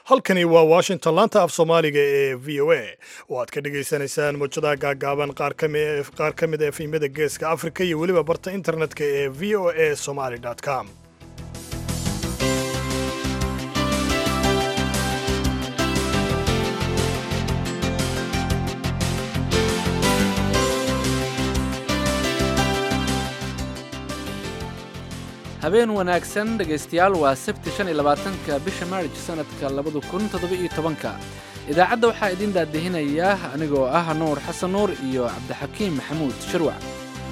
halkani waa washington laanta af soomaaliga ee v o a oo aad ka dhagaysanaysaan mawjadaha gaagaaban qaar ka mid a efimyada geeska afrika iyo weliba barta internetka ee v o a somaly com habeen wanaagsan dhegaystayaal waa sabti shan iyo labaatanka bisha maarij sanadka labada kun toddoba-iyo tobanka idaacadda waxaa idiin daadihinaya anigoo ah nuur xasan nuur iyo cabdixakiim maxamuud shirwac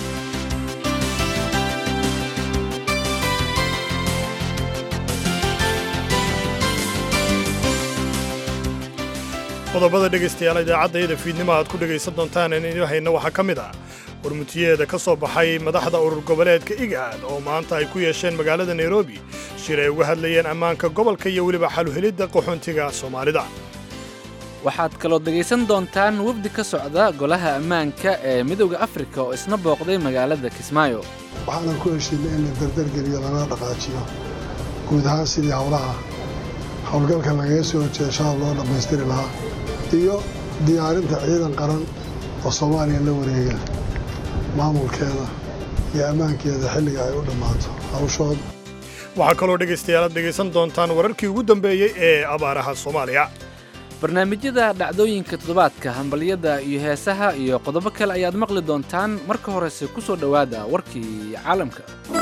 qodobada dhegaystayaal idaacaddayada fiidnimo aad ku dhegaysan doontaan inaynu hayno waxaa ka mid ah warmutiyeeda ka soo baxay madaxda urur goboleedka igaad oo maanta ay ku yeesheen magaalada nairobi shir ay uga hadlayeen ammaanka gobolka iyo weliba xaluhelidda qaxoontiga soomaalida waxaad kaloo dhegaysan doontaan wafdi ka socda golaha ammaanka ee midowda afrika oo isna booqday magaalada kismaayo waxaanan ku heshiinay in la dardargeliyo lana dhaqaajiyo guud ahaan sidii howlaha howlgalka lagaga soo horjeeda shacab loo dhammaystiri lahaa iyo diyaarinta ciidan qaran oo soomaaliya la wareega maamulkeeda iyo ammaankeeda xilliga ay u dhammaato hawshood waxaa kaloo dhegaystayaal aad dhegaysan doontaan wararkii ugu dambeeyey ee abaaraha soomaaliya barnaamijyada dhacdooyinka toddobaadka hambalyada iyo heesaha iyo qodobo kale ayaad maqli doontaan marka horese ku soo dhowaada warkii caalamka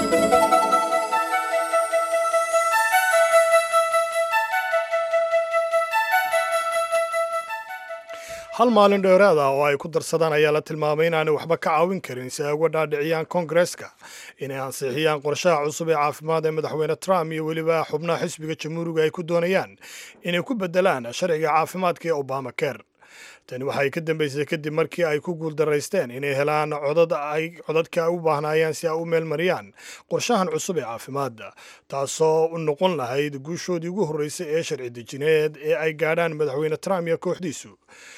hal maalin dheeraad ah oo ay ku darsadaan ayaa la tilmaamay inaanay waxba ka caawin karin si ay uga dhaadhiciyaan koongareska inay ansixiyaan qorshaha cusub ee caafimaad ee madaxweyne trump iyo weliba xubnaha xisbiga jamhuuriga ay ku doonayaan inay ku beddelaan sharciga caafimaadka ee obama ker tani waxay ka dambaysay kadib markii ay ku guuldaraysteen inay helaan codad ay codadka ay u baahnaayeen si ay u meelmariyaan qorshahan cusub ee caafimaadda taasoo u noqon lahayd guushoodii ugu horreysay ee sharci dejineed ee ay gaadhaan madaxweyne trump iyo kooxdiisu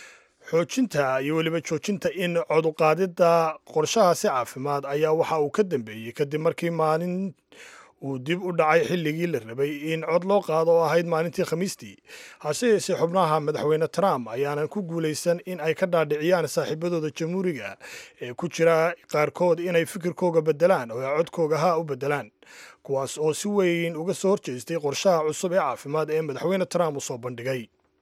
xoojinta iyo weliba joojinta in coduqaadidda qorshahaasi caafimaad ayaa waxa uu ka dambeeyey kadib markii maalin uu dib u dhacay xilligii la rabay in cod loo qaado oo ahayd maalintii khamiistii hase yeesee xubnaha madaxweyne trump ayaanan ku guulaysan in ay ka dhaadhiciyaan saaxiibadooda jamhuuriga ee ku jira qaarkood inay fikirkooga beddelaan oo ay codkooga ha u beddelaan kuwaas oo si weyn uga soo horjeestay qorshaha cusub ee caafimaad ee madaxweyne trump uu soo bandhigay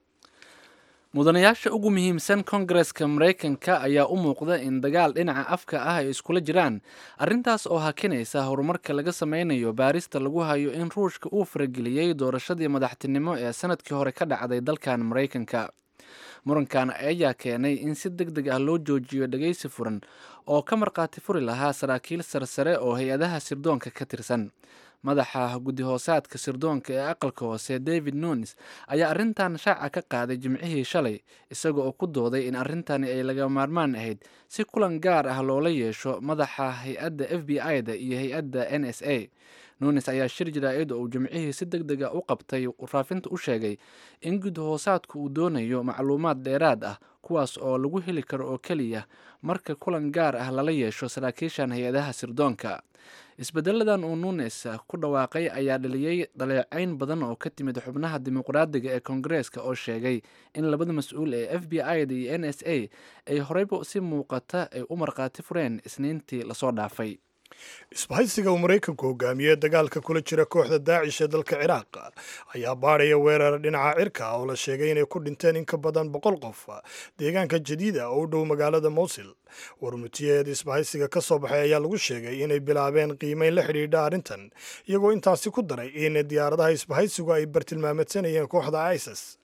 mudanayaasha ugu muhiimsan kongareska maraykanka ayaa u muuqda in dagaal dhinaca afka ah ay iskula jiraan arrintaas oo hakinaysa horumarka laga sameynayo baarista lagu hayo in ruushka uu farageliyey doorashadii madaxtinimo ee sanadkii hore ka dhacday dalkan maraykanka murankan ayaa keenay in si deg deg ah loo joojiyo dhegaysi furan oo ka markhaati furi lahaa saraakiil sarsare oo hay-adaha sirdoonka ka tirsan madaxa guddi-hoosaadka sirdoonka ee aqalka hoose david nunes ayaa arrintan shaaca ka qaaday jimcihii shalay isaga oo ku dooday in arrintani ay laga maarmaan ahayd si kulan gaar ah loola yeesho madaxa hay-adda f b i da iyo hay-adda n s a nunes ayaa shir jaraa'id oo uu jimcihii si deg dega u qabtay raafinta u sheegay in guddi-hoosaadku uu doonayo macluumaad dheeraad ah kuwaas oo lagu heli karo oo keliya marka kulan gaar ah lala yeesho saraakiishan hay-adaha sirdoonka isbedeladan uu nunes ku dhawaaqay ayaa dhaliyey dhaleecayn badan oo ka timid xubnaha dimuqraadiga ee koongareeska oo sheegay in labada mas-uul ee f b i da iyo n s a ay horeyba si muuqata ay u markhaati fureen isniintii lasoo dhaafay isbahaysiga uu maraykanku hogaamiyey dagaalka kula jira kooxda daacish ee dalka ciraaq ayaa baadhaya weerar dhinaca cirka oo la sheegay inay ku dhinteen in ka badan boqol qof deegaanka jadiida oo u dhow magaalada mowsil warmutiyeed isbahaysiga ka soo baxay ayaa lagu sheegay inay bilaabeen qiimeyn la xidhiidha arrintan iyagoo intaasi ku daray in diyaaradaha isbahaysigu ay bartilmaameedsanayeen kooxda isis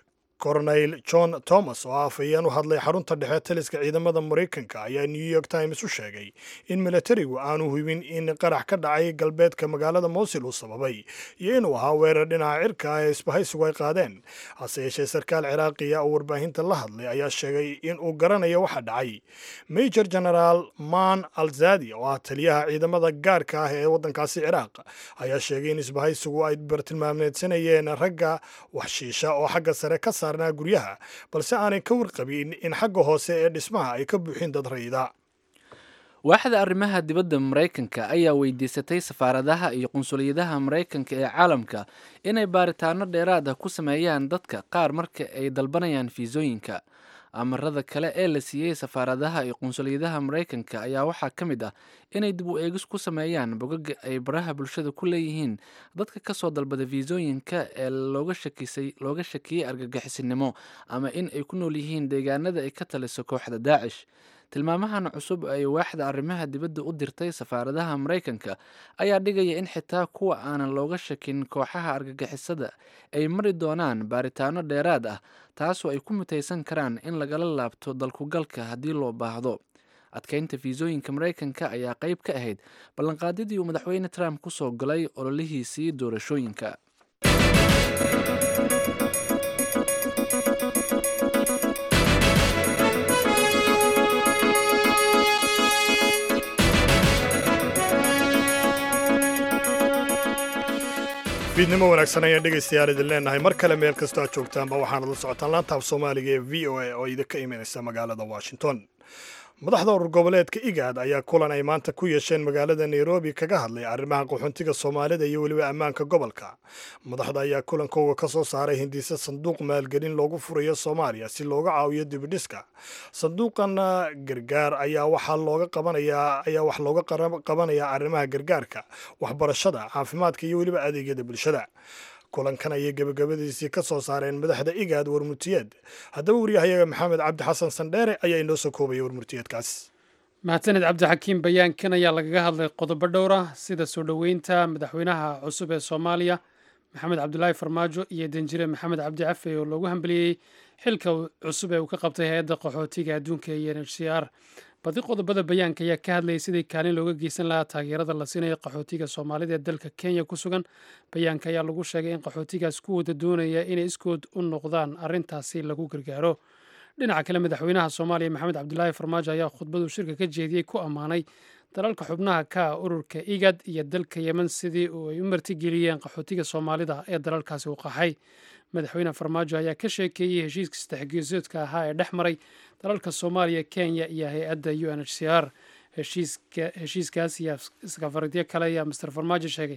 corneyl john thomas oo afhayeen u hadlay xarunta dhexe taliska ciidamada maraykanka ayaa new york times u sheegay in milatarigu aanu hubin in qarax ka dhacay galbeedka magaalada mowsil uu sababay iyo inuu ahaa weerar dhinaca cirka ah ee isbahaysigu ay qaadeen hase yeeshee sarkaal ciraaqiya oo warbaahinta la hadlay ayaa sheegay in uu garanayo waxa dhacay major genaraal man alzadi oo ah taliyaha ciidamada gaarka ah ee waddankaasi ciraaq ayaa sheegay in isbahaysigu ay bartilmaameedsanayeen ragga waxshiisha oo xagga sare ka saar guryaha balse aanay ka warqabin in xagga hoose ee dhismaha ay ka buuxin dad rayida waaxda arrimaha dibadda maraykanka ayaa weydiisatay safaaradaha iyo qunsuliyadaha maraykanka ee caalamka inay baaritaano dheeraad ah ku sameeyaan dadka qaar marka ay dalbanayaan fiisooyinka amarada kale ee la siiyey safaaradaha iyo qunsuliyadaha maraykanka ayaa waxaa ka mid ah inay dib u eegis ku sameeyaan bogaga ay baraha bulshada ku leeyihiin dadka kasoo dalbada fiisooyinka ee looga shakisay looga shakiyey argagixisinimo ama in ay ku nool yihiin deegaanada ay ka taliso kooxda daacish tilmaamahan cusub ay waaxda arrimaha dibadda u dirtay safaaradaha maraykanka ayaa dhigaya in xitaa kuwa aanan looga shakin kooxaha argagixisada ay mari doonaan baaritaano dheeraad ah taasoo ay ku mutaysan karaan in lagala laabto dalkugalka haddii loo baahdo adkeynta fiisooyinka maraykanka ayaa qayb ka ahayd ballanqaadyadii uu madaxweyne trump ku soo galay ololihiisii doorashooyinka fiidnimo wanaagsan ayaan dhegaystayaal idin leenahay mar kale meel kastoo aad joogtaanba waxaanad la socotaan laantaaf soomaaliga ee v o a oo idinka imanaysa magaalada washington madaxda urur goboleedka igaad ayaa kulan ay maanta ku yeesheen magaalada nairobi kaga hadlay arrimaha qaxoontiga soomaalida iyo weliba ammaanka gobolka madaxda ayaa kulankooga ka soo saaray hindise sanduuq maalgelin loogu furayo soomaaliya si looga caawiyo dibidhiska sanduuqan gargaar ayaa waxaa looga qabanayaa ayaa wax looga qabanayaa arrimaha gargaarka waxbarashada caafimaadka iyo weliba adeegyada bulshada kulankan ayay gebagabadiisii ka soo saareen madaxda igaad warmurtiyeed haddaba waryahayaga maxamed cabdi xasan sandheere ayaa inoo soo koobaya warmurtiyeedkaas mahadsaned cabdixakiim bayaankan ayaa lagaga hadlay qodobo dhowr ah sida soo dhoweynta madaxweynaha cusub ee soomaaliya maxamed cabdulaahi farmaajo iyo danjire maxamed cabdi cafe oo loogu hambeliyey xilka cusub ee uu ka qabtay hay-adda qaxootiga adduunka iyo n h c r badi qodobada bayaanka ayaa ka hadlayay sidii kaalin looga geysan lahaa taageerada la siinayo qaxootiga soomaalida ee dalka kenya ku sugan bayaanka ayaa lagu sheegay in qaxootigaas ku wada doonaya inay iskood u noqdaan arrintaasi lagu gargaaro dhinaca kale madaxweynaha soomaaliya maxamed cabdulaahi farmaajo ayaa khudbadu shirka ka jeediyey ku ammaanay dalalka xubnaha ka ah ururka igad iyo dalka yemen sidii ay u martigeliyeen qaxootiga soomaalida ee dalalkaasi u qaxay madaxweyne farmaajo ayaa ka sheekeeyey heshiiska saddexgeesoodka ahaa ee dhex maray dalalka soomaaliya kenya iyo hay-adda u n h c r heshiiskaas iyo iskafaridyo kale ayaa master farmaajo sheegay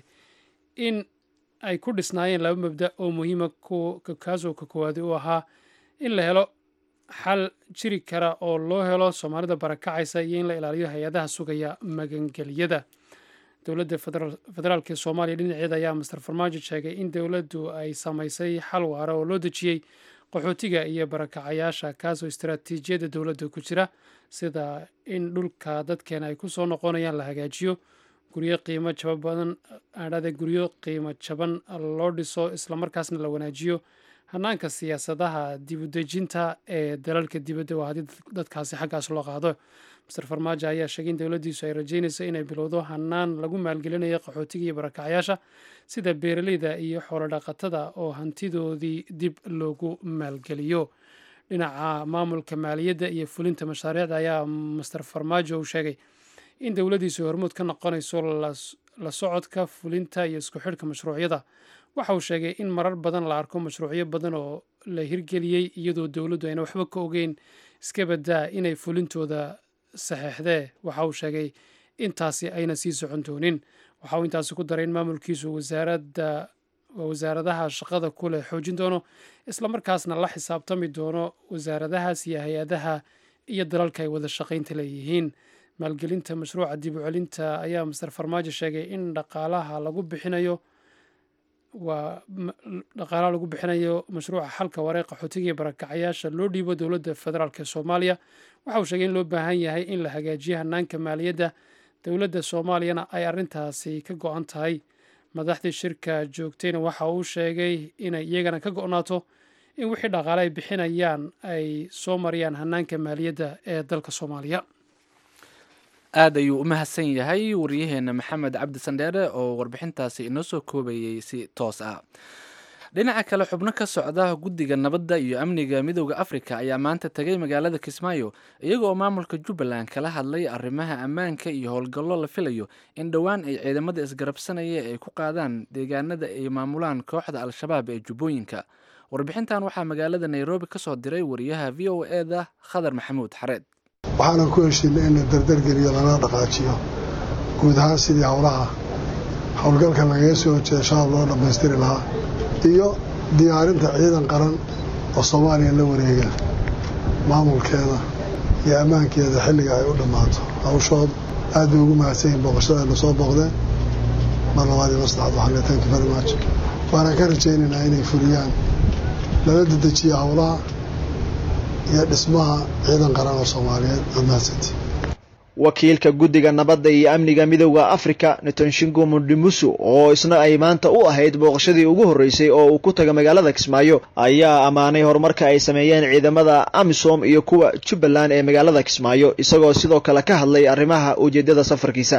in ay ku dhisnaayeen laba mabda oo muhiima kaasoo ka koowaadi u ahaa in la helo xal jiri kara oo loo helo soomaalida barakacaysa iyo in la ilaaliyo hay-adaha sugaya magangeliyada dowladda federaalk ee soomaaliya dhinaceeda ayaa master farmaajo sheegay in dowladdu ay samaysay xal waara oo loo dejiyey qaxootiga iyo barakacayaasha kaasoo istaraatiijiyadda dowladda ku jira sida in dhulka dadkeena ay ku soo noqonayaan la hagaajiyo guryo qiimo jaba badan adhada guryo qiimo jaban loo dhiso islamarkaasna la wanaajiyo hanaanka siyaasadaha dibudejinta ee dalalka dibadda waa haddii dadkaasi xaggaas loo qaado master farmaajo ayaa sheegay in dowladdiisu ay rajeynayso inay bilowdo hanaan lagu maalgelinayo qaxootiga iyo barakacyaasha sida beeraleyda iyo xoolodhaqatada oo hantidoodii dib loogu maalgeliyo dhinaca maamulka maaliyadda iyo fulinta mashaariicda ayaa master farmaajo uu sheegay in dowladdiisu hormuud ka noqonayso la socodka fulinta iyo isku xidhka mashruucyada waxa uu sheegay in marar badan la arko mashruucyo badan oo la hirgeliyey iyadoo dowladdu ayna waxba ka ogeyn iska badaa inay fulintooda saxeexdee waxa uu sheegay intaasi ayna sii socon doonin waxa uu intaasi ku daray in maamulkiisu wasaaradda wasaaradaha shaqada ku leh xoojin doono islamarkaasna la xisaabtami doono wasaaradahaas iyo hay-adaha iyo dalalka ay wada shaqaynta leeyihiin maalgelinta mashruuca dib u celinta ayaa master farmaajo sheegay in dhaqaalaha lagu bixinayo waa dhaqaalaha lagu bixinayo mashruuca xalka waree qaxootiga iyo barakacayaasha loo dhiibo dowladda federaalk ee soomaaliya waxa uu sheegay in loo baahan yahay in la hagaajiyo hanaanka maaliyadda dowladda soomaaliyana ay arrintaasi ka go-an tahay madaxdii shirka joogtayna waxa uu sheegay inay iyagana ka go-naato in wixii dhaqaale ay bixinayaan ay soo mariyaan hanaanka maaliyadda ee dalka soomaaliya aad ayuu u mahadsan yahay waryaheena maxamed cabdi sandheere oo warbixintaasi inoo soo koobayey si toos ah dhinaca kale xubno ka socda guddiga nabadda iyo amniga midooda afrika ayaa maanta tegay magaalada kismaayo iyaga oo maamulka jubbaland kala hadlay arrimaha ammaanka iyo howlgallo la filayo in dhowaan ay ciidamada isgarabsanaya ay ku qaadaan deegaanada ay maamulaan kooxda al-shabaab ee jubbooyinka warbixintan waxaa magaalada nairobi ka soo diray wariyaha v o e da khadar maxamuud xareed waxaanan ku heshiinay in la dardargeliyo lana dhaqaajiyo guud ahaan sidii howlaha howlgalka lagaga soo horjeeda shabaab loo dhammaystiri lahaa iyo diyaarinta ciidan qaran oo soomaaliya la wareega maamulkeeda iyo ammaankeeda xilliga ay u dhammaato hawshood aad bay ugu mahadsan yihin booqashadaayna soo booqdeen mar labaad iyo mar saddexaad waxaan leeyahay thank you very much waanaan ka rajaynaynaa inay fuliyaan lala dedejiyo howlaha iyo dhismaha ciidan qaran oo soomaaliyeed aad mahadsantii wakiilka guddiga nabadda iyo amniga midowda afrika netonshingo mundimusu oo isna ay maanta u ahayd booqashadii ugu horreysay oo uu ku taga magaalada kismaayo ayaa ammaanay horumarka ay sameeyeen ciidamada amisom iyo kuwa jubbaland ee magaalada kismaayo isagoo sidoo kale ka hadlay arrimaha ujeeddada safarkiisa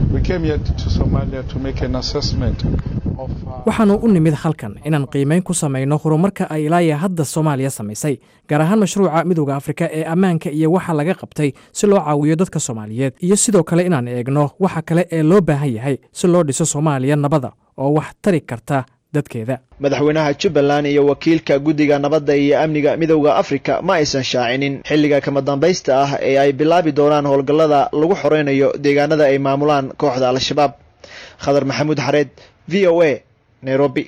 waxaannu u nimid halkan inaan qiimayn ku samayno horumarka ay ilaaya hadda soomaaliya samaysay gaar ahaan mashruuca midowda afrika ee ammaanka iyo waxa laga qabtay si loo caawiyo dadka soomaaliyeed iyo sidoo kale inaan eegno waxa kale ee loo baahan yahay si loo dhiso soomaaliya nabada oo wax tari karta dadkeeda madaxweynaha jubbaland iyo wakiilka guddiga nabadda iyo amniga midowda afrika ma aysan shaacinin xilliga kama dambaysta ah ee ay bilaabi doonaan howlgallada lagu xoreynayo deegaanada ay maamulaan kooxda al-shabaab khadar maxamuud xareed v o a nairobi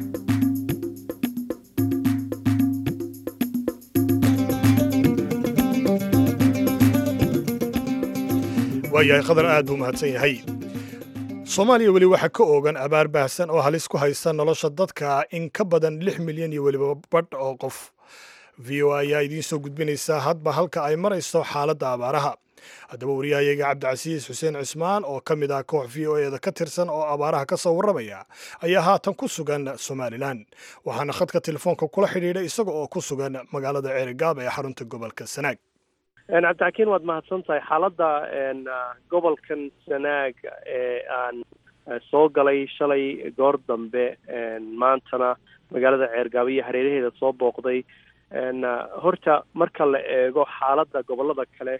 waayahay khadar aad buu mahadsan yahay soomaaliya weli waxaa ka oogan abaar baahsan oo halis ku haysta nolosha dadka in ka badan lix milyan iyo weliba badh oo qof v o ayaa idiin soo gudbinaysaa hadba halka ay marayso xaaladda abaaraha haddaba wariyahayaga cabdicasiis xuseen cismaan oo ka mid ah koox v o eeda ka tirsan oo abaaraha ka soo warramaya ayaa haatan ku sugan somalilan waxaana khadka telefoonka kula xidhiidhay isaga oo ku sugan magaalada ceerigaab ee xarunta gobolka sanaag cabdixakiin waad mahadsan tahay xaaladda gobolkan sanaag ee aan soo galay shalay goor dambe maantana magaalada ceergaabo iyo hareeraheeda soo booqday horta marka la eego xaaladda gobolada kale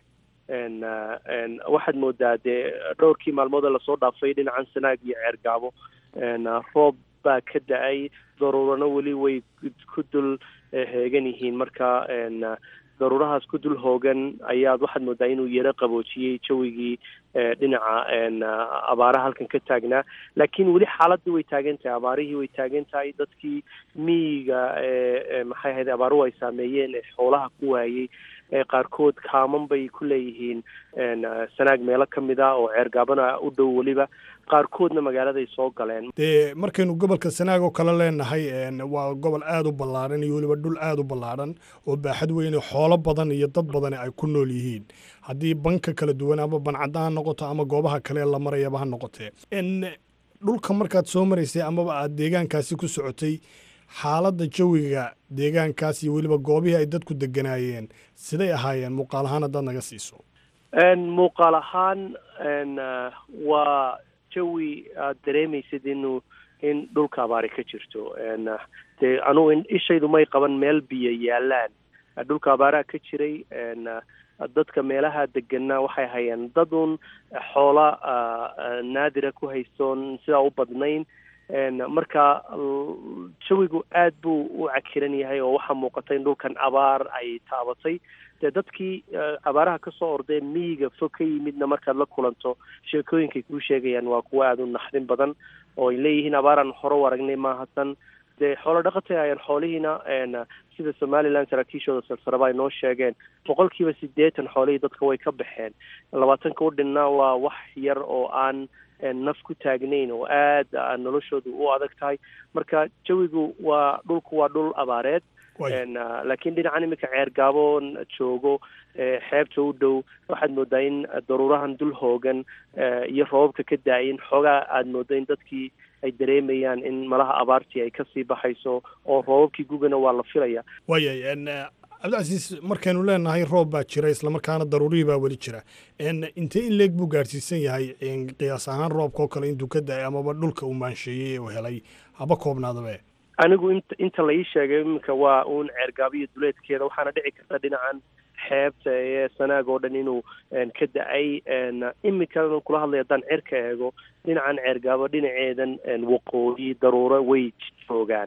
waxaad moodaa dee dhowrkii maalmood ee lasoo dhaafay dhinacan sanaag iyo ceergaabo roob baa ka da-ay daruurano weli way ku dul heegan yihiin marka daruurahaas ku dul hoogan ayaad waxaad moodaa inuu yaro qaboojiyey jawigii dhinaca abaaraha halkan ka taagnaa laakiin weli xaaladii way taagan tahay abaarihii way taagan tahay dadkii miyiga maxay ahayd abaaruhu ay saameeyeen ee xoolaha ku waayey qaarkood kaaman bay ku leeyihiin sanaag meelo ka mid ah oo ceergaabana u dhow weliba qaarkoodna magaaladay soo galeen dee markaynu gobolka sanaag oo kale leenahay waa gobol aada u ballaadhan iyo weliba dhul aada u ballaadhan oo baaxad weyne xoolo badan iyo dad badani ay ku nool yihiin haddii banka kala duwan ama bancadda ha noqoto ama goobaha kale la marayaba ha noqotee dhulka markaad soo maraysay amaba aad deegaankaasi ku socotay xaaladda jawiga deegaankaas iyo weliba goobihii ay dadku deganaayeen siday ahaayeen muuqaal ahaan haddaad naga siiso muuqaal ahaan waa jawi aad dareemaysid inuu in dhulka abaari ka jirto dee anugu ishaydu may qaban meel biyo yaalaan dhulka abaaraha ka jiray dadka meelaha deganaa waxay hayeen dad un xoola naadira ku haystoon sidaa u badnayn marka jawigu aad buu u cakiran yahay oo waxaa muuqata in dhulkan abaar ay taabatay dee dadkii abaaraha kasoo ordee miyiga fog ka yimidna markaad la kulanto sheekooyinkay kuu sheegayaan waa kuwo aada u naxdin badan oo ay leeyihiin abaaraan hore u aragnay maahasan dee xoolo dhaqatay ayaan xoolihiina sida somaliland saraakiishooda sarsaraba ay noo sheegeen boqol kiiba siddeetan xoolihii dadka way ka baxeen labaatanka u dhinna waa wax yar oo aan naf ku taagnayn oo aad noloshoodu u adag tahay marka jawigu waa dhulku waa dhul abaareed laakiin dhinacan iminka ceergaabo joogo xeebta u dhow waxaad moodaa in daruurahan dul hoogan iyo roobabka ka da-ayin xoogaa aada mooda in dadkii ay dareemayaan in malaha abaartii ay kasii baxayso oo roobabkii gugana waa la filaya waayay cabdicasiis markaynu leenahay roob baa jira islamarkaana daruurihii baa weli jira intee in leeg buu gaadhsiisan yahay qiyaas ahaan roobka oo kale intuu ka da-ay amaba dhulka uu maansheeyey uu helay haba koobnaadabe anigu int inta la ii sheegay iminka waa uun ceergaabiyo duleedkeeda waxaana dhici karta dhinacan xeebta ee sanaag oo dhan inuu ka da-ay iminkana kula hadlay haddaan cirka eego dhinacan ceergaabo dhinaceedan waqooyi daruuro way joogaan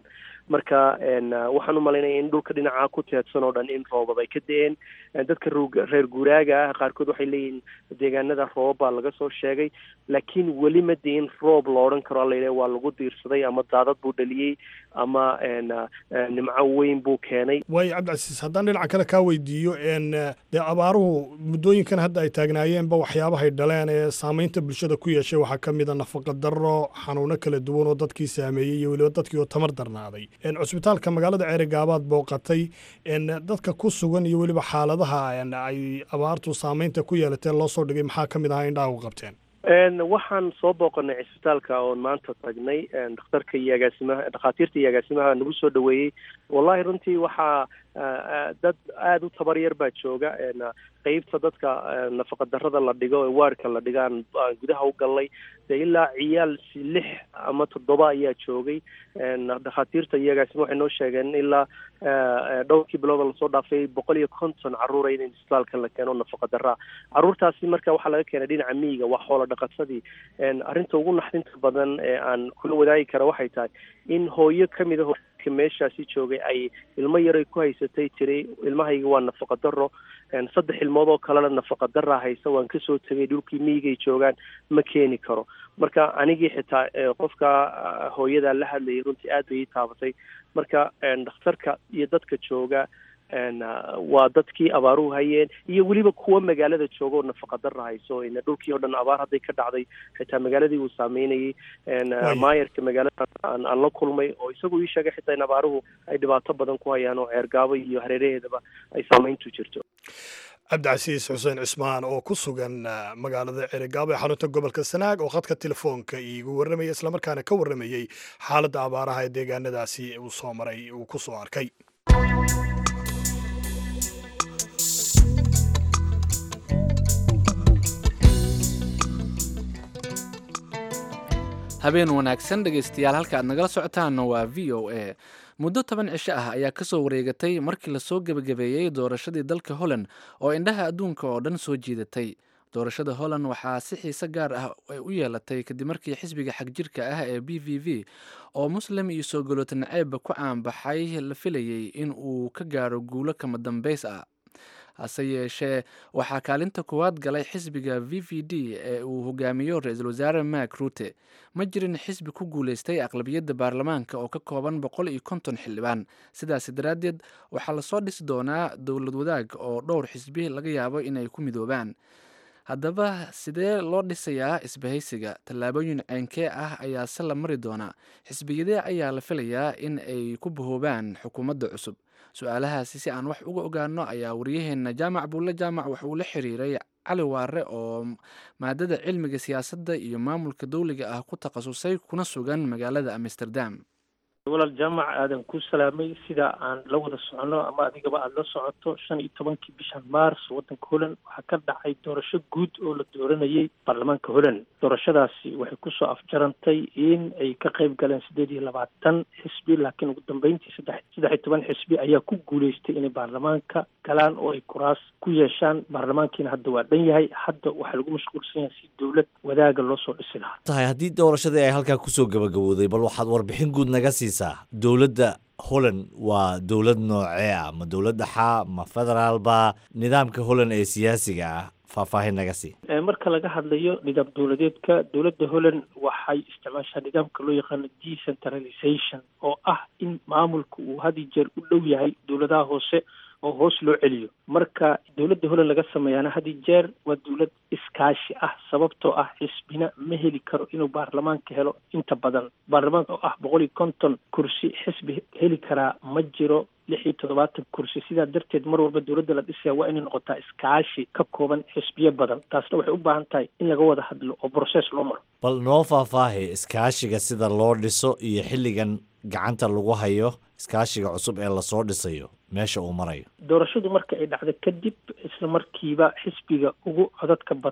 marka waxaan u malaynaya in dhulka dhinaca ku teedsan oo dhan in roobab ay ka da-een dadka reer guuraaga ah qaarkood waxay leeyihiin deegaanada roobab baa laga soo sheegay laakiin weli ma diin roob la odhan karo alla waa lagu diirsaday ama daadad buu dhaliyey ama nimco weyn buu keenay waayo cabdicasiis haddaan dhinaca kale kaa weydiiyo dee abaaruhu muddooyinkan hadda ay taagnaayeenba waxyaabahay dhaleen ee saameynta bulshada ku yeeshay waxaa ka mid a nafaqa darro xanuuno kala duwan oo dadkii saameeyey iyo weliba dadkii oo tamar darnaaday cusbitaalka magaalada ceerigaabaad booqatay dadka ku sugan iyo weliba xaaladaha ay abaartu saameynta ku yeelatee loo soo dhigay maxaa ka mid ahaa indhaha u qabteen waxaan soo booqanay cisbitaalka oon maanta tagnay dhakhtarka iyo agaasimaha dhakhaatiirta iyo agaasimaha nagu soo dhaweeyey wallahi runtii waxaa dad aada u tabar yar baa jooga qeybta dadka nafaqa darrada la dhigo ee waarka la dhigo aan gudaha u gallay dee ilaa ciyaal lix ama toddoba ayaa joogay dhakhaatiirta iyo agaasima waxay noo sheegeen ilaa dhowrkii bilooda lasoo dhaafay boqol iyo konton carruura in isbitaalka la keeno nafaqa darraa carruurtaasi marka waxaa laga keenay dhinaca miyiga waa xoola dhaqatadii arrinta ugu naxdinta badan ee aan kula wadaagi kara waxay tahay in hooyo kamid a meeshaasi joogay ay ilmo yaray ku haysatay tiri ilmahayga waa nafaqa daro saddex ilmood oo kalena nafaqa daraa haysa waan kasoo tegay dhulkii miyigay joogaan ma keeni karo marka anigii xitaa qofka hooyadaa la hadlayay runtii aad bay ii taabatay marka dhakhtarka iyo dadka jooga waa dadkii abaaruhu hayeen iyo weliba kuwa magaalada jooga oo nafaqa dara hayso dhulkii oo dhan abaar hadday ka dhacday xitaa magaaladii uu saameynayay maayarka magaalada aan la kulmay oo isagu ii sheegay xitaa in abaaruhu ay dhibaato badan ku hayaan oo ceergaabo iyo hareeraheedaba ay saameyntu jirto cabdicasiis xuseen cismaan oo ku sugan magaalada ceerigaabo ee xarunta gobolka sanaag oo khadka telefoonka iigu warramaya islamarkaana ka warramayey xaaladda abaaraha ee deegaanadaasi uu soo maray uu ku soo arkay habeen wanaagsan dhegaystayaal halka aad nagala socotaanna waa v o a muddo toban cisho ah ayaa kasoo wareegatay markii lasoo gebagabeeyey doorashadii dalka holland oo indhaha adduunka oo dhan soo jiidatay doorashada holland waxaa si xiise gaar ah ay u yeelatay kadib markii xisbiga xagjirka ah ee b v v oo muslim iyo soo galoota naceebba ku caanbaxay la filayey in uu ka gaaro guulo kama dambays ah hase yeeshee waxaa kaalinta koowaad galay xisbiga v v d ee uu hogaamiyo ra-iisul wasaare mak rute ma jirin xisbi ku guuleystay aqlabiyadda baarlamaanka oo ka kooban boqol iyo konton xildhibaan sidaasi daraaddeed waxaa lasoo dhisi doonaa dowlad wadaag oo dhowr xisbi laga yaabo inay ku midoobaan haddaba sidee loo dhisayaa isbahaysiga tallaabooyin ceynkee ah ayaa se la mari doonaa xisbiyadee ayaa la filayaa in ay ku bahoobaan xukuumadda cusub su-aalahaasi si aan wax uga ogaano ayaa waryaheena jaamac buulle jaamac wax uu la xiriiray cali waare oo maadada cilmiga siyaasadda iyo maamulka dowliga ah ku takhasusay kuna sugan magaalada amsterdam walaal jaamac aadan ku salaamay sida aan la wada socono ama adigaba aada la socoto shan iyo tobankii bishan mars waddanka holland waxaa ka dhacay doorasho guud oo la dooranayay baarlamaanka holland doorashadaasi waxay kusoo afjarantay in ay ka qayb galeen siddeed iyo labaatan xisbi laakiin ugu dambeyntii saddex saddex iyo toban xisbi ayaa ku guuleystay inay baarlamaanka galaan oo ay kuraas ku yeeshaan baarlamaankiina hadda waa dhan yahay hadda waxaa lagu mashquulsan yahay si dowlad wadaaga loo soo dhisi lahaa tahay haddii doorashadii ay halkaa kusoo gabagabowday bal waxaad warbixin guud naga siisaa dowladda holland waa dowlad noocee ah ma dowlad dhaxaa ma federaalba nidaamka holland ee siyaasiga ah faahfaahin naga sii marka laga hadlayo nidaam dowladeedka dowladda holland waxay isticmaashaa nidaamka loo yaqaano decentralization oo ah in maamulka uu had iyo jeer u dhow yahay dowladaha hoose oo hoos loo celiyo marka dowladda holland laga sameeyaana had iyo jeer waa dowlad iskaashi ah sababtoo ah xisbina ma heli karo inuu baarlamaanka helo inta badan baarlamaanka oo ah boqol iyo konton kursi xisbi heli karaa ma jiro lix iyo toddobaatan kursi sidaa darteed mar walba dowladda la dhisaya waa inay noqotaa iskaashi ka kooban xisbiyo badan taasna waxay u baahan tahay in laga wada hadlo oo broses loo maro bal noo faahfaahi iskaashiga sida loo dhiso iyo xilligan gacanta lagu hayo iskaashiga cusub ee lasoo dhisayo meesha uu marayo doorashadu marka ay dhacdo kadib isla markiiba xisbiga ugu codadka bata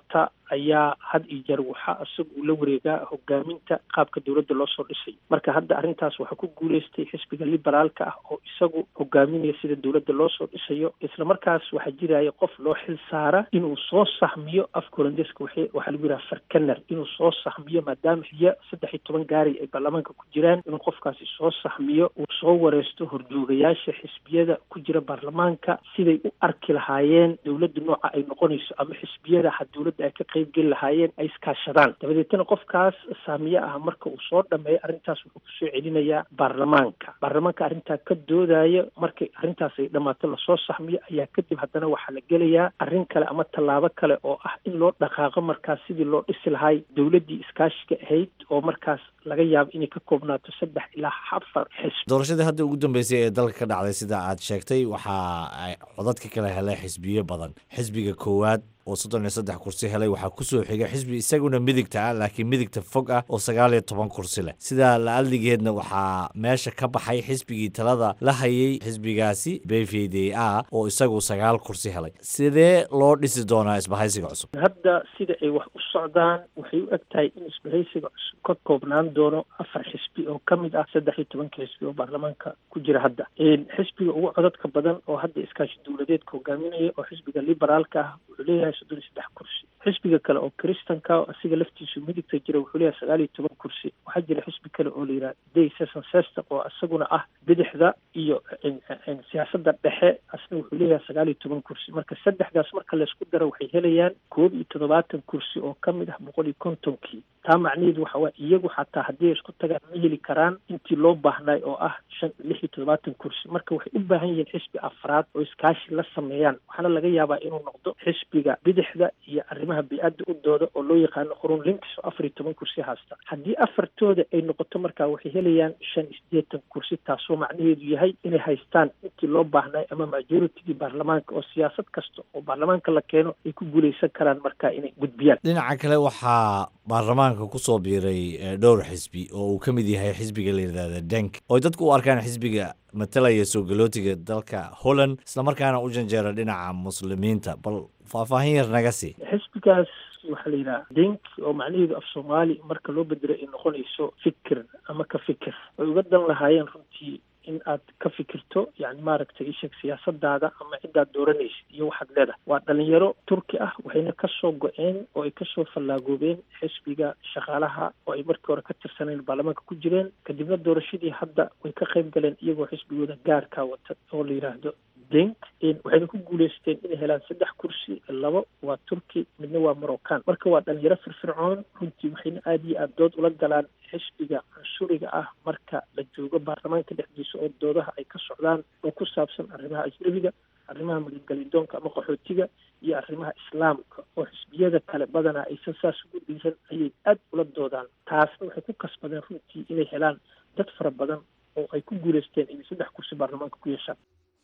ayaa had iyo jeer waxaa isaga uu la wareegaa hogaaminta qaabka dowladda loo soo dhisay marka hadda arrintaas waxaa ku guuleystay xisbiga liberaalka ah oo isagu hogaaminaya sida dowladda loo soo dhisayo isla markaas waxaa jiraya qof loo xil saara inuu soo sahmiyo afka holandeska waxaa lagu yidhaha farkaner inuu soo sahmiyo maadaama xiyo saddex iyo toban gaari ay baarlamaanka ku jiraan inuu qofkaasi soo sahmiyo uu soo wareysto horjoogayaasha xisbiyada ku jira baarlamaanka siday u arki lahaayeen dowladda nooca ay noqonayso ama xisbiyada ha dowladda ay ka qayb geli lahaayeen ay iskaashadaan dabadeetana qofkaas saamiye ah marka uu soo dhameeyo arrintaas wuxuu kusoo celinayaa baarlamaanka baarlamaanka arrintaa ka doodaya markay arrintaas ay dhammaato lasoo sahmiyo ayaa kadib haddana waxaa la gelayaa arrin kale ama tallaabo kale oo ah in loo dhaqaaqo markaas sidii loo dhisi lahay dowladdii iskaashiga ahayd oo markaas laga yaabo inay ka koobnaato saddex ilaa afar xisb doorashadii hadda ugu dambeysay ee dalka ka dhacday sida aad sheegtay waxaa ay codadka kala helay xisbiyo badan xisbiga koowaad oo soddon iyo saddex kursi helay waxaa kusoo xigay xisbi isaguna midigta ah laakiin midigta fog ah oo sagaal iyo toban kursi leh sidaa la-adligeedna waxaa meesha ka baxay xisbigii talada la hayay xisbigaasi b v d a oo isagu sagaal kursi helay sidee loo dhisi doonaa isbahaysiga cusub hadda sida ay wax u socdaan waxay u eg tahay in isbahaysiga cusub ka koobnaan doono afar xisbi oo ka mid ah saddex iyo tobanka xisbi oo baarlamaanka ku jira hadda xisbiga ugu codadka badan oo hadda iskaashi dowladeedka hogaaminaya oo xisbiga liberaalka ah wuxuu leeyahay soddon iyo saddex kursi xisbiga kale oo kristanka asiga laftiisu midigta jira wuxuu leeyahay sagaal iyo toban kursi waxaa jira xisbi kale oo la yidhaha day seson sester oo isaguna ah bidixda iyo siyaasadda dhexe asna wuxuu leeyahay sagaal iyo toban kursi marka saddexdaas marka laysku daro waxay helayaan koob iyo toddobaatan kursi oo ka mid ah boqol iyo kontonkii taa macnaheedu waxa waa iyagu xataa haddii ay isku tagaan ma heli karaan intii loo baahnay oo ah shan lix iyo toddobaatan kursi marka waxay u baahan yihiin xisbi afraad oo iskaashi la sameeyaan waxaana laga yaabaa inuu noqdo xisbiga bidixda iyo arrimaha bi-adda u dooda oo loo yaqaano qurun links oo afar iyo toban kursi haysta haddii afartooda ay noqoto markaa waxay helayaan shan iyo siddeetan kursi taasoo macnaheedu yahay inay haystaan intii loo baahnay ama majoritigii baarlamaanka oo siyaasad kasta oo baarlamaanka la keeno ay ku guuleysan karaan markaa inay gudbiyaan dhinaca kale waxaa baarlamaanka kusoo biiray dhowr xisbi oo uu ka mid yahay xisbiga la yidhahda denk oo dadku u arkaan xisbiga matalaya soo galootiga dalka holland islamarkaana u janjeera dhinaca muslimiinta bal faahfaahin yar naga sii xisbigaas waxaa la yidhaha denk oo macnaheedu af soomaali marka loo bedelo ay noqonayso fikir ama ka fikir way uga dan lahaayeen runtii in aad ka fikirto yani maaragtay isheg siyaasadaada ama cidaad dooranaysid iyo waxaad leedahay waa dhalinyaro turki ah waxayna kasoo go-een oo ay kasoo fallaagoobeen xisbiga shaqaalaha oo ay markii hore ka tirsaneen baarlamaanka ku jireen kadibna doorashadii hadda way ka qayb galeen iyagoo xisbigooda gaarkaa wata oo la yidhaahdo denk waxayna ku guuleysteen inay helaan saddex kursi labo waa turki midna waa moroccan marka waa dhalinyaro firfircoon runtii waxayna aada iyo aada dood ula galaan xisbiga cunsuriga ah marka la joogo baarlamaanka dhexdiisa oo doodaha ay ka socdaan oo ku saabsan arrimaha ajnabiga arrimaha magangelidoonka ama qaxootiga iyo arrimaha islaamka oo xisbiyada kale badanaa aysan saas ugu dhiiran ayay aada ula doodaan taasna waxay ku kasbadeen runtii inay helaan dad fara badan oo ay ku guuleysteen inay saddex kursi baarlamaanka ku yeeshaan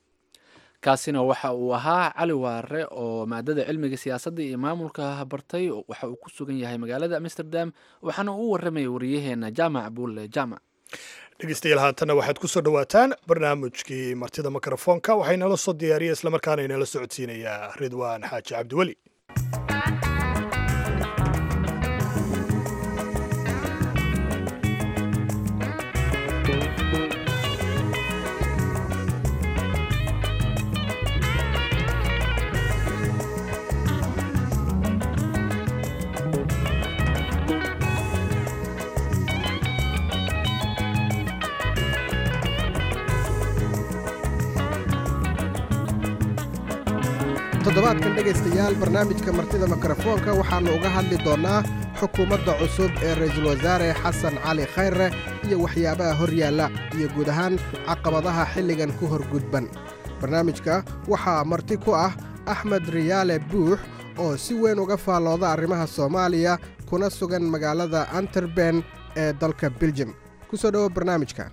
kaasina waxa uu ahaa cali waare oo maadada cilmiga siyaasadda iyo maamulka bartay waxa uu ku sugan yahay magaalada amsterdam waxaana uu warramaya wariyaheena jaamac buulle jaamac dhegeystayaal haatanna waxaad ku soo dhowaataan barnaamijkii martida mikrofoonka waxaa inala soo diyaariya islamarkaana inala socodsiinayaa ridwaan xaaji cabdiweli toddobaadkan dhegaystayaal barnaamijka martida mikrofoonka waxaannu uga hadli doonnaa xukuumadda cusub ee ra'iisul wasaare xasan cali khayre iyo waxyaabaha hor yaalla iyo guud ahaan caqabadaha xilligan ku horgudban barnaamijka waxaa marti ku ah axmed riyaale buux oo si weyn uga faallooda arrimaha soomaaliya kuna sugan magaalada anterben ee dalka beljum ku soo dhowo barnaamijka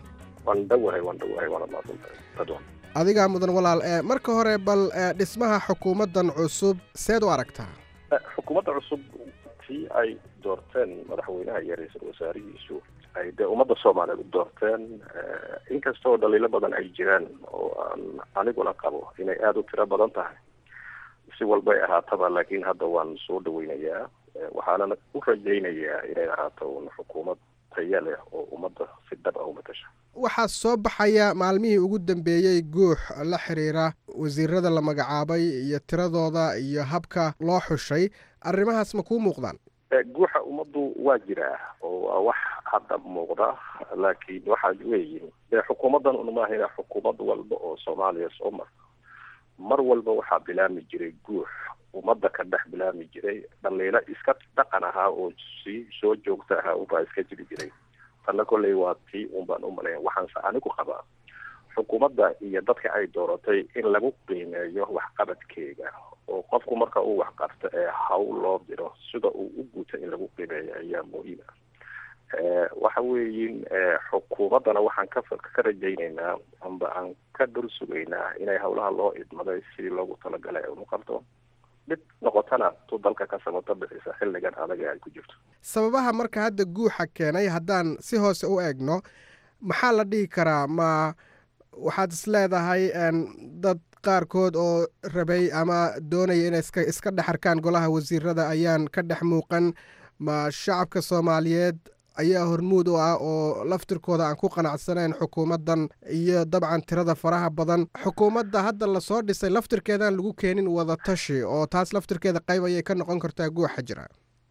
adigaa mudan walaal ee marka hore bal dhismaha xukuumaddan cusub seed u aragtaa xukuumadda cusub tii ay doorteen madaxweynaha iyo ra-iisul wasaarihiisu ay dee ummadda soomaaliyeed u doorteen inkastoo dhaliilo badan ay jiraan oo aan aniguna qabo inay aada u tiro badan tahay si walbay ahaataba laakiin hadda waan soo dhaweynayaa waxaana u rajaynayaa inay ahaato un xukuumad taya leh oo ummadda si dhab ah u matasha waxaa soo baxaya maalmihii ugu dambeeyey guux la xiriira wasiirada la magacaabay iyo tiradooda iyo habka loo xushay arrimahaas ma kuu muuqdaan guuxa ummaddu waa jiraa oo waa wax hadda muuqda laakiin waxaa weeyi dee xukuumaddan un maahina xukuumad walba oo soomaaliya soo marta mar walba waxaa bilaami jiray guux ummadda ka dhex bilaami jiray dhaliilo iska dhaqan ahaa oo sii soo joogta ahaa unbaa iska jiri jiray tanna kolley waa tii un baan u malaya waxaanse anigu qabaa xukuumadda iyo dadka ay dooratay in lagu qiimeeyo waxqabadkeega oo qofku marka uu waxqabto ee hawl loo diro sida uu u guto in lagu qiimeeyo ayaa muhiima waxa weeyin xukuumaddana waxaan ka ka rajaynaynaa amba aan ka dul sugaynaa inay hawlaha loo idmaday sidii loogu talagalay ay unu qabto mid noqotana tu dalka ka samato bixisa xilligan adag ee ay ku jirto sababaha marka hadda guuxa keenay haddaan si hoose u eegno maxaa la dhihi karaa ma waxaad is leedahay dad qaarkood oo rabay ama doonaya inay iska iska dhex arkaan golaha wasiirada ayaan ka dhex muuqan ma shacabka soomaaliyeed ayaa hormuud u ah oo laftirkooda aan ku qanacsanayn xukuumaddan iyo dabcan tirada faraha badan xukuumadda hadda lasoo dhisay laftirkeedaan lagu keenin wadatashi oo taas laftirkeeda qayb ayay ka noqon kartaa guuxa jira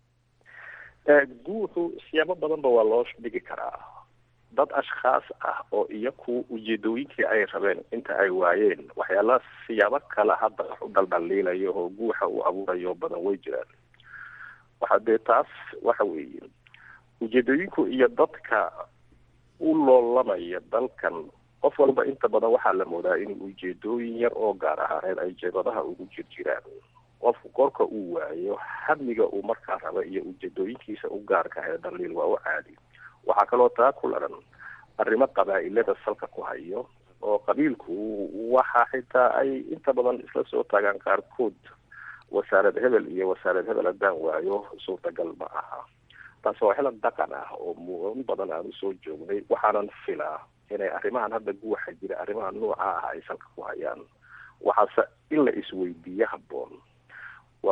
guuxu siyaabo badanba waa loo dhigi karaa dad ashkhaas ah oo iyaku ujeedooyinkii ay rabeen inta ay waayeen waxyaalaha siyaabo kale hadda wax u dhaldhaliilayo oo guuxa uu abuurayo badan way jiraan waxa dee taas waxa weeye ujeedooyinku iyo dadka u loolamaya dalkan qof walba inta badan waxaa la moodaa in ujeedooyin yar oo gaar ahaaneed ay jeebadaha ugu jir jiraan qofku korka uu waayo hamiga uu markaa raba iyo ujeedooyinkiisa u gaarka ee dhaliil waa u caadi waxaa kaloo taa ku laran arrimo qabaa'ilada salka ku hayo oo qabiilku waxa xitaa ay inta badan isla soo taagaan qaarkood wasaarad hebel iyo wasaarad hebel haddaan waayo suurtagal ma aha taasi waa xilad dhaqan ah oo mudan badan aan usoo joognay waxaanan filaa inay arrimahan hadda guwaxa jira arrimaha nooca ah ay salka ku hayaan waxaase in la isweydiiye habboon war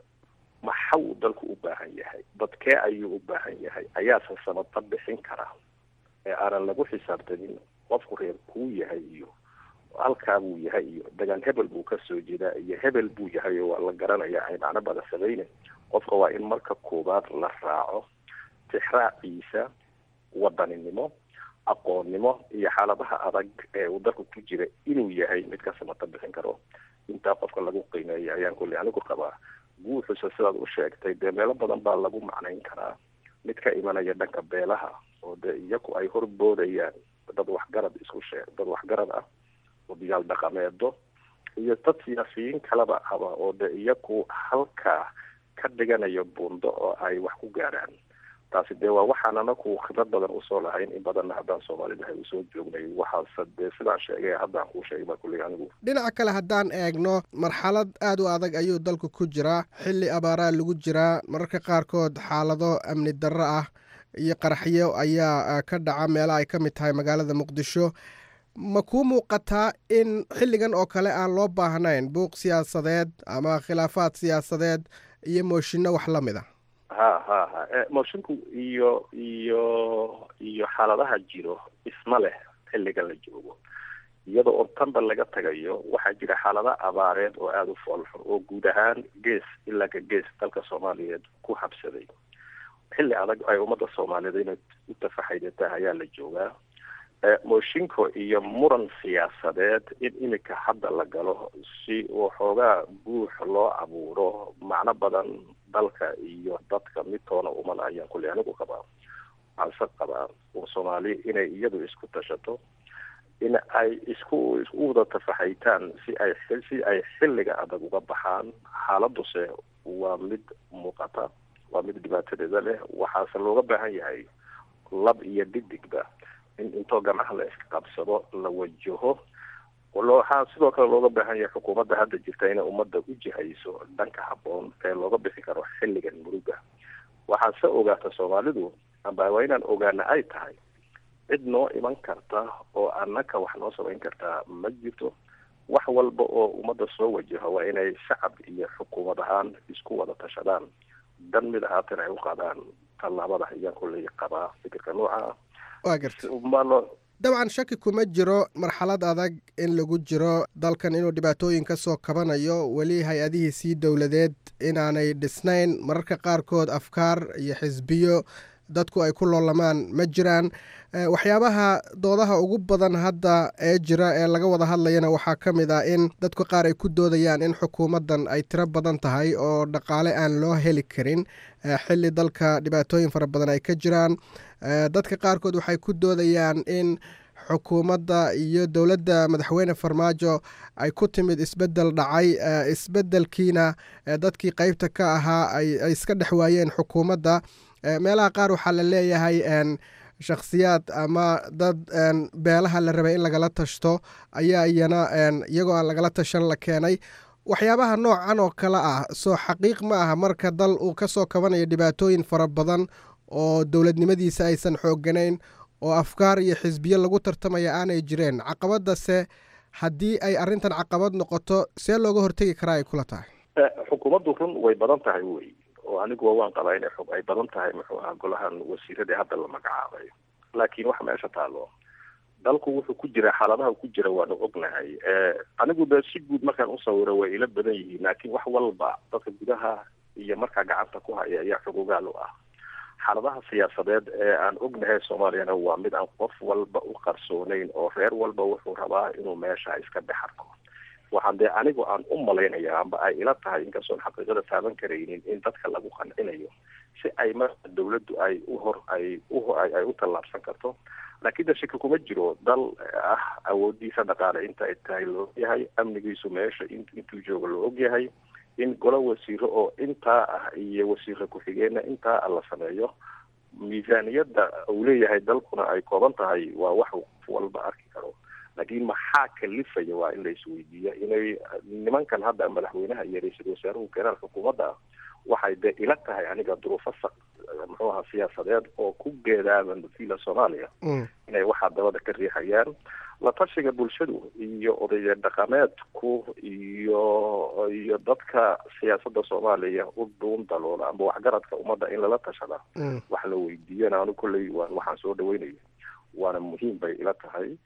maxau dalku u baahan yahay dadkee ayuu u baahan yahay ayaase samata bixin kara ee aanan lagu xisaabtamin qofku reer kuu yahay iyo halkaa buu yahay iyo degaan hebel buu ka soo jeedaa iyo hebel buu yahay oo waa la garanaya ay macno badan samaynen qofka waa in marka koowaad la raaco tixraaciisa wadaninimo aqoonnimo iyo xaaladaha adag ee uu dalku ku jira inuu yahay mid ka samata bixin karo intaa qofka lagu qiimeeya ayaan kulli anigu qabaa guuxusa sidaad u sheegtay dee meelo badan baa lagu macnayn karaa mid ka imanaya dhanka beelaha oo dee iyaku ay horboodayaan dad waxgarad isku sheeg dad waxgarad ah odayaal dhaqameedo iyo dad siyaasiyiin kaleba aba oo dee iyaku halkaa ka dhiganayo buundo oo ay wax ku gaaraan taasi dee waa waxaan anaku khibrad badan usoo lahayn in badanna haddaan soomaalida hay usoo joognay waxaase dee sidaan sheegay haddaan kuu sheegay baa kulley anigu dhinaca kale haddaan eegno marxalad aad u adag ayuu dalku ku jiraa xilli abaaraa lagu jiraa mararka qaarkood xaalado amni darro ah iyo qaraxyo ayaa ka dhaca meelaha ay ka mid tahay magaalada muqdisho ma kuu muuqataa in xilligan oo kale aan loo baahnayn buuq siyaasadeed ama khilaafaad siyaasadeed iyo mooshinno wax la mid a ha ha ha moshinku iyo iyo iyo xaaladaha jiro isma leh xilligan la joogo iyada oo tanba laga tagayo waxaa jira xaalado abaareed oo aada u foolxun oo guud ahaan gees ilaa ka gees dalka soomaaliyeed ku habsaday xilli adag ay ummadda soomaaliyeed inay u tafaxaydata ayaa la joogaa mooshinko iyo muran siyaasadeed in imika hadda la galo si waxoogaa guux loo abuuro macno badan dalka iyo dadka midtoona uman ayaan kulli anigu qabaa waxaanse qabaa oo soomaali inay iyadu isku tashato in ay isku isku wada tafaxaytaan si ay si ay xilliga adag uga baxaan xaaladuse waa mid muuqata waa mid dhibaatadeeda leh waxaase looga baahan yahay lab iyo dhidigba in intoo ganaha la iska qabsado la wajaho waxaa sidoo kale looga baahan yahay xukuumadda hadda jirta inay ummadda u jihayso dhanka habboon ee looga bixi karo xilligan muruga waxaase ogaata soomaalidu amba waa inaan ogaana ay tahay cid noo iman karta oo annaka wax noo samayn kartaa ma jirto wax walba oo ummadda soo wajaho waa inay shacab iyo xukuumad ahaan isku wada tashadaan dan mid ahaatan ay u qaadaan tallaabada ayaan kulley qabaa fikirka nooca ah waa garta malo dabcan shaki kuma jiro marxalad adag in lagu jiro dalkan inuu dhibaatooyin ka soo kabanayo weli hay-adihiisii dowladeed inaanay dhisnayn mararka qaarkood afkaar iyo xisbiyo dadku ay ku loolamaan ma jiraan waxyaabaha doodaha ugu badan hadda ee jira ee laga wada hadlayana waxaa ka mid ah in dadku qaar ay ku doodayaan in xukuumaddan ay tiro badan tahay oo dhaqaale aan loo heli karin xilli dalka dhibaatooyin fara badan ay ka jiraan dadka qaarkood waxay ku doodayaan in xukuumadda iyo dowladda madaxweyne farmaajo ay ku timid isbeddel dhacay isbeddelkiina dadkii qeybta ka ahaa ay iska dhex waayeen xukuumadda meelaha qaar waxaa la leeyahay shakhsiyaad ama dad beelaha la rabay in lagala tashto ayaa iyana iyagoo aan lagala tashan la keenay waxyaabaha noocan oo kale ah soo xaqiiq ma aha marka dal uu ka soo kabanayo dhibaatooyin fara badan oo dowladnimadiisa aysan xoogganayn oo afkaar iyo xisbiyo lagu tartamaya aanay jireen caqabadase haddii ay arrintan caqabad noqoto see looga hortegi karaa ay kula tahay xukuumaddu run way badan tahay wey oo aniguwa waan qabaa inay xog ay badan tahay muxuu ahaa golahan wasiiradii hadda la magacaabay laakiin waxa meesha taalo dalku wuxuu ku jira xaaladaha ku jira waanu ognahay anigu de si guud markaan usawiro way ila badan yihiin laakiin wax walba dadka gudaha iyo markaa gacanta ku haya ayaa xogogaal u ah xaaladaha siyaasadeed ee aan ognahay soomaaliyana waa mid aan qof walba u qarsoonayn oo reer walba wuxuu rabaa inuu meesha iska dhex arko waxaan dee anigu aan u malaynaya amba ay ila tahay inkastoon xaqiiqada taaban karaynin in dadka lagu qancinayo si ay marka dawladdu ay uhor ay u ay u tallaabsan karto laakiin de shaki kuma jiro dal ah awoodiisa dhaqaale inta ay tahay loo ogyahay amnigiisu meesha intuu joogo loo ogyahay in golo wasiiro oo intaa ah iyo wasiiro ku-xigeenna intaa ah la sameeyo miisaaniyadda uu leeyahay dalkuna ay kooban tahay waa wax qof walba arki karo laakiin maxaa kalifaya waa in la isweydiiya inay nimankan hadda madaxweynaha iyo ra-iisul wasaaruhu keenaan xukuumadda waxay dee ila tahay aniga duruufo sa muxuu ahaa siyaasadeed oo ku geedaaban fiila soomaaliya inay waxaa dabada ka riixayaan la tashiga bulshadu iyo odaya dhaqameedku iyo iyo dadka siyaasadda soomaaliya u dhuun daloola amba waxgaradka ummadda in lala tashada wax la weydiiyana anu kolley waa waxaan soo dhaweynaya waana muhiim bay ila tahay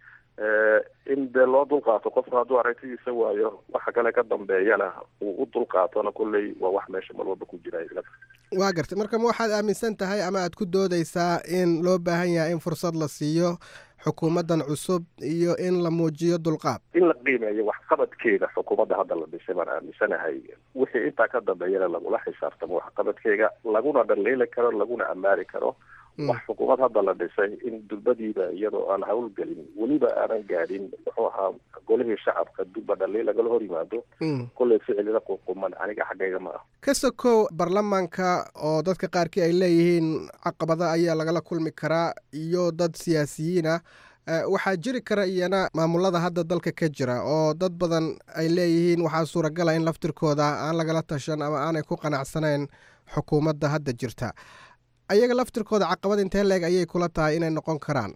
in dee loo dulqaato qofka hadduu aragtidiisa waayo waxa kale ka dambeeyana uu u dulqaatona kolley waa wax meesha mar walba ku jira ila waa gartay marka ma waxaad aaminsan tahay ama aad ku doodaysaa in loo baahan yahay in fursad la siiyo xukuumaddan cusub iyo in la muujiyo dulqaad in la qiimeeyo waxqabadkeeda xukuumadda hadda la dhisay baan aaminsanahay wixii intaa ka dambeeyana lagula xisaabtamo waxqabadkeega laguna dhaliili karo laguna ammaani karo wax xukuumad hadda la dhisay in dulbadiiba iyadoo aan hawlgelin weliba aanan gaadhin muxuu ahaa golihii shacabka dulba dhaliil lagala hor yimaado kolley ficilina ququman aniga xaggayga ma ah ka sokow baarlamaanka oo dadka qaarkii ay leeyihiin caqabado ayaa lagala kulmi karaa iyo dad siyaasiyiin ah waxaa jiri kara iyana maamulada hadda dalka ka jira oo dad badan ay leeyihiin waxaa suuragala in laftirkooda aan lagala tashan ama aanay ku qanacsanayn xukuumadda hadda jirta ayaga laftirkooda caqabad intee leeg ayay kula tahay inay noqon karaan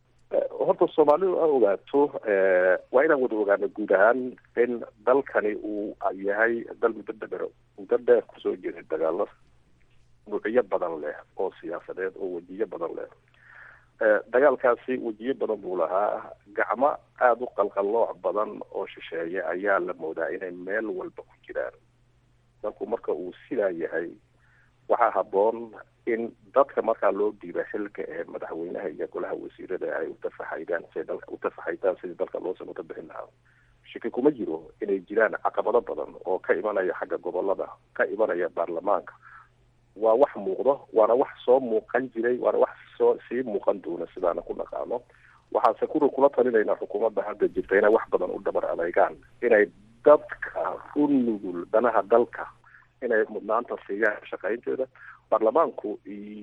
horta soomaalidu a ogaato waa inaan wada ogaano guud ahaan in dalkani uu yahay dal muddo dheer muddo dheer kusoo jiray dagaalo nuucyo badan leh oo siyaasadeed oo wejiyo badan leh dagaalkaasi wejiyo badan buu lahaa gacmo aada u qalqallooc badan oo shisheeye ayaa la moodaa inay meel walba ku jiraan dalku marka uu sidaa yahay waxaa habboon in dadka markaa loo dhiiba xilka ee madaxweynaha iyo golaha wasiirada ay utafaxaydaan si dalka utafaxaydaan sidii dalka loo samata bixin lahaa shaki kuma jiro inay jiraan caqabado badan oo ka imanaya xagga gobolada ka imanaya baarlamaanka waa wax muuqdo waana wax soo muuqan jiray waana wax soo sii muuqan doona sidaana ku dhaqaano waxaase kuri kula talinaynaa xukuumadda hadda jirta inay wax badan u dhabar adeygaan inay dadka u nugul danaha dalka inay mudnaanta siiyaan shaqaynteeda baarlamaanku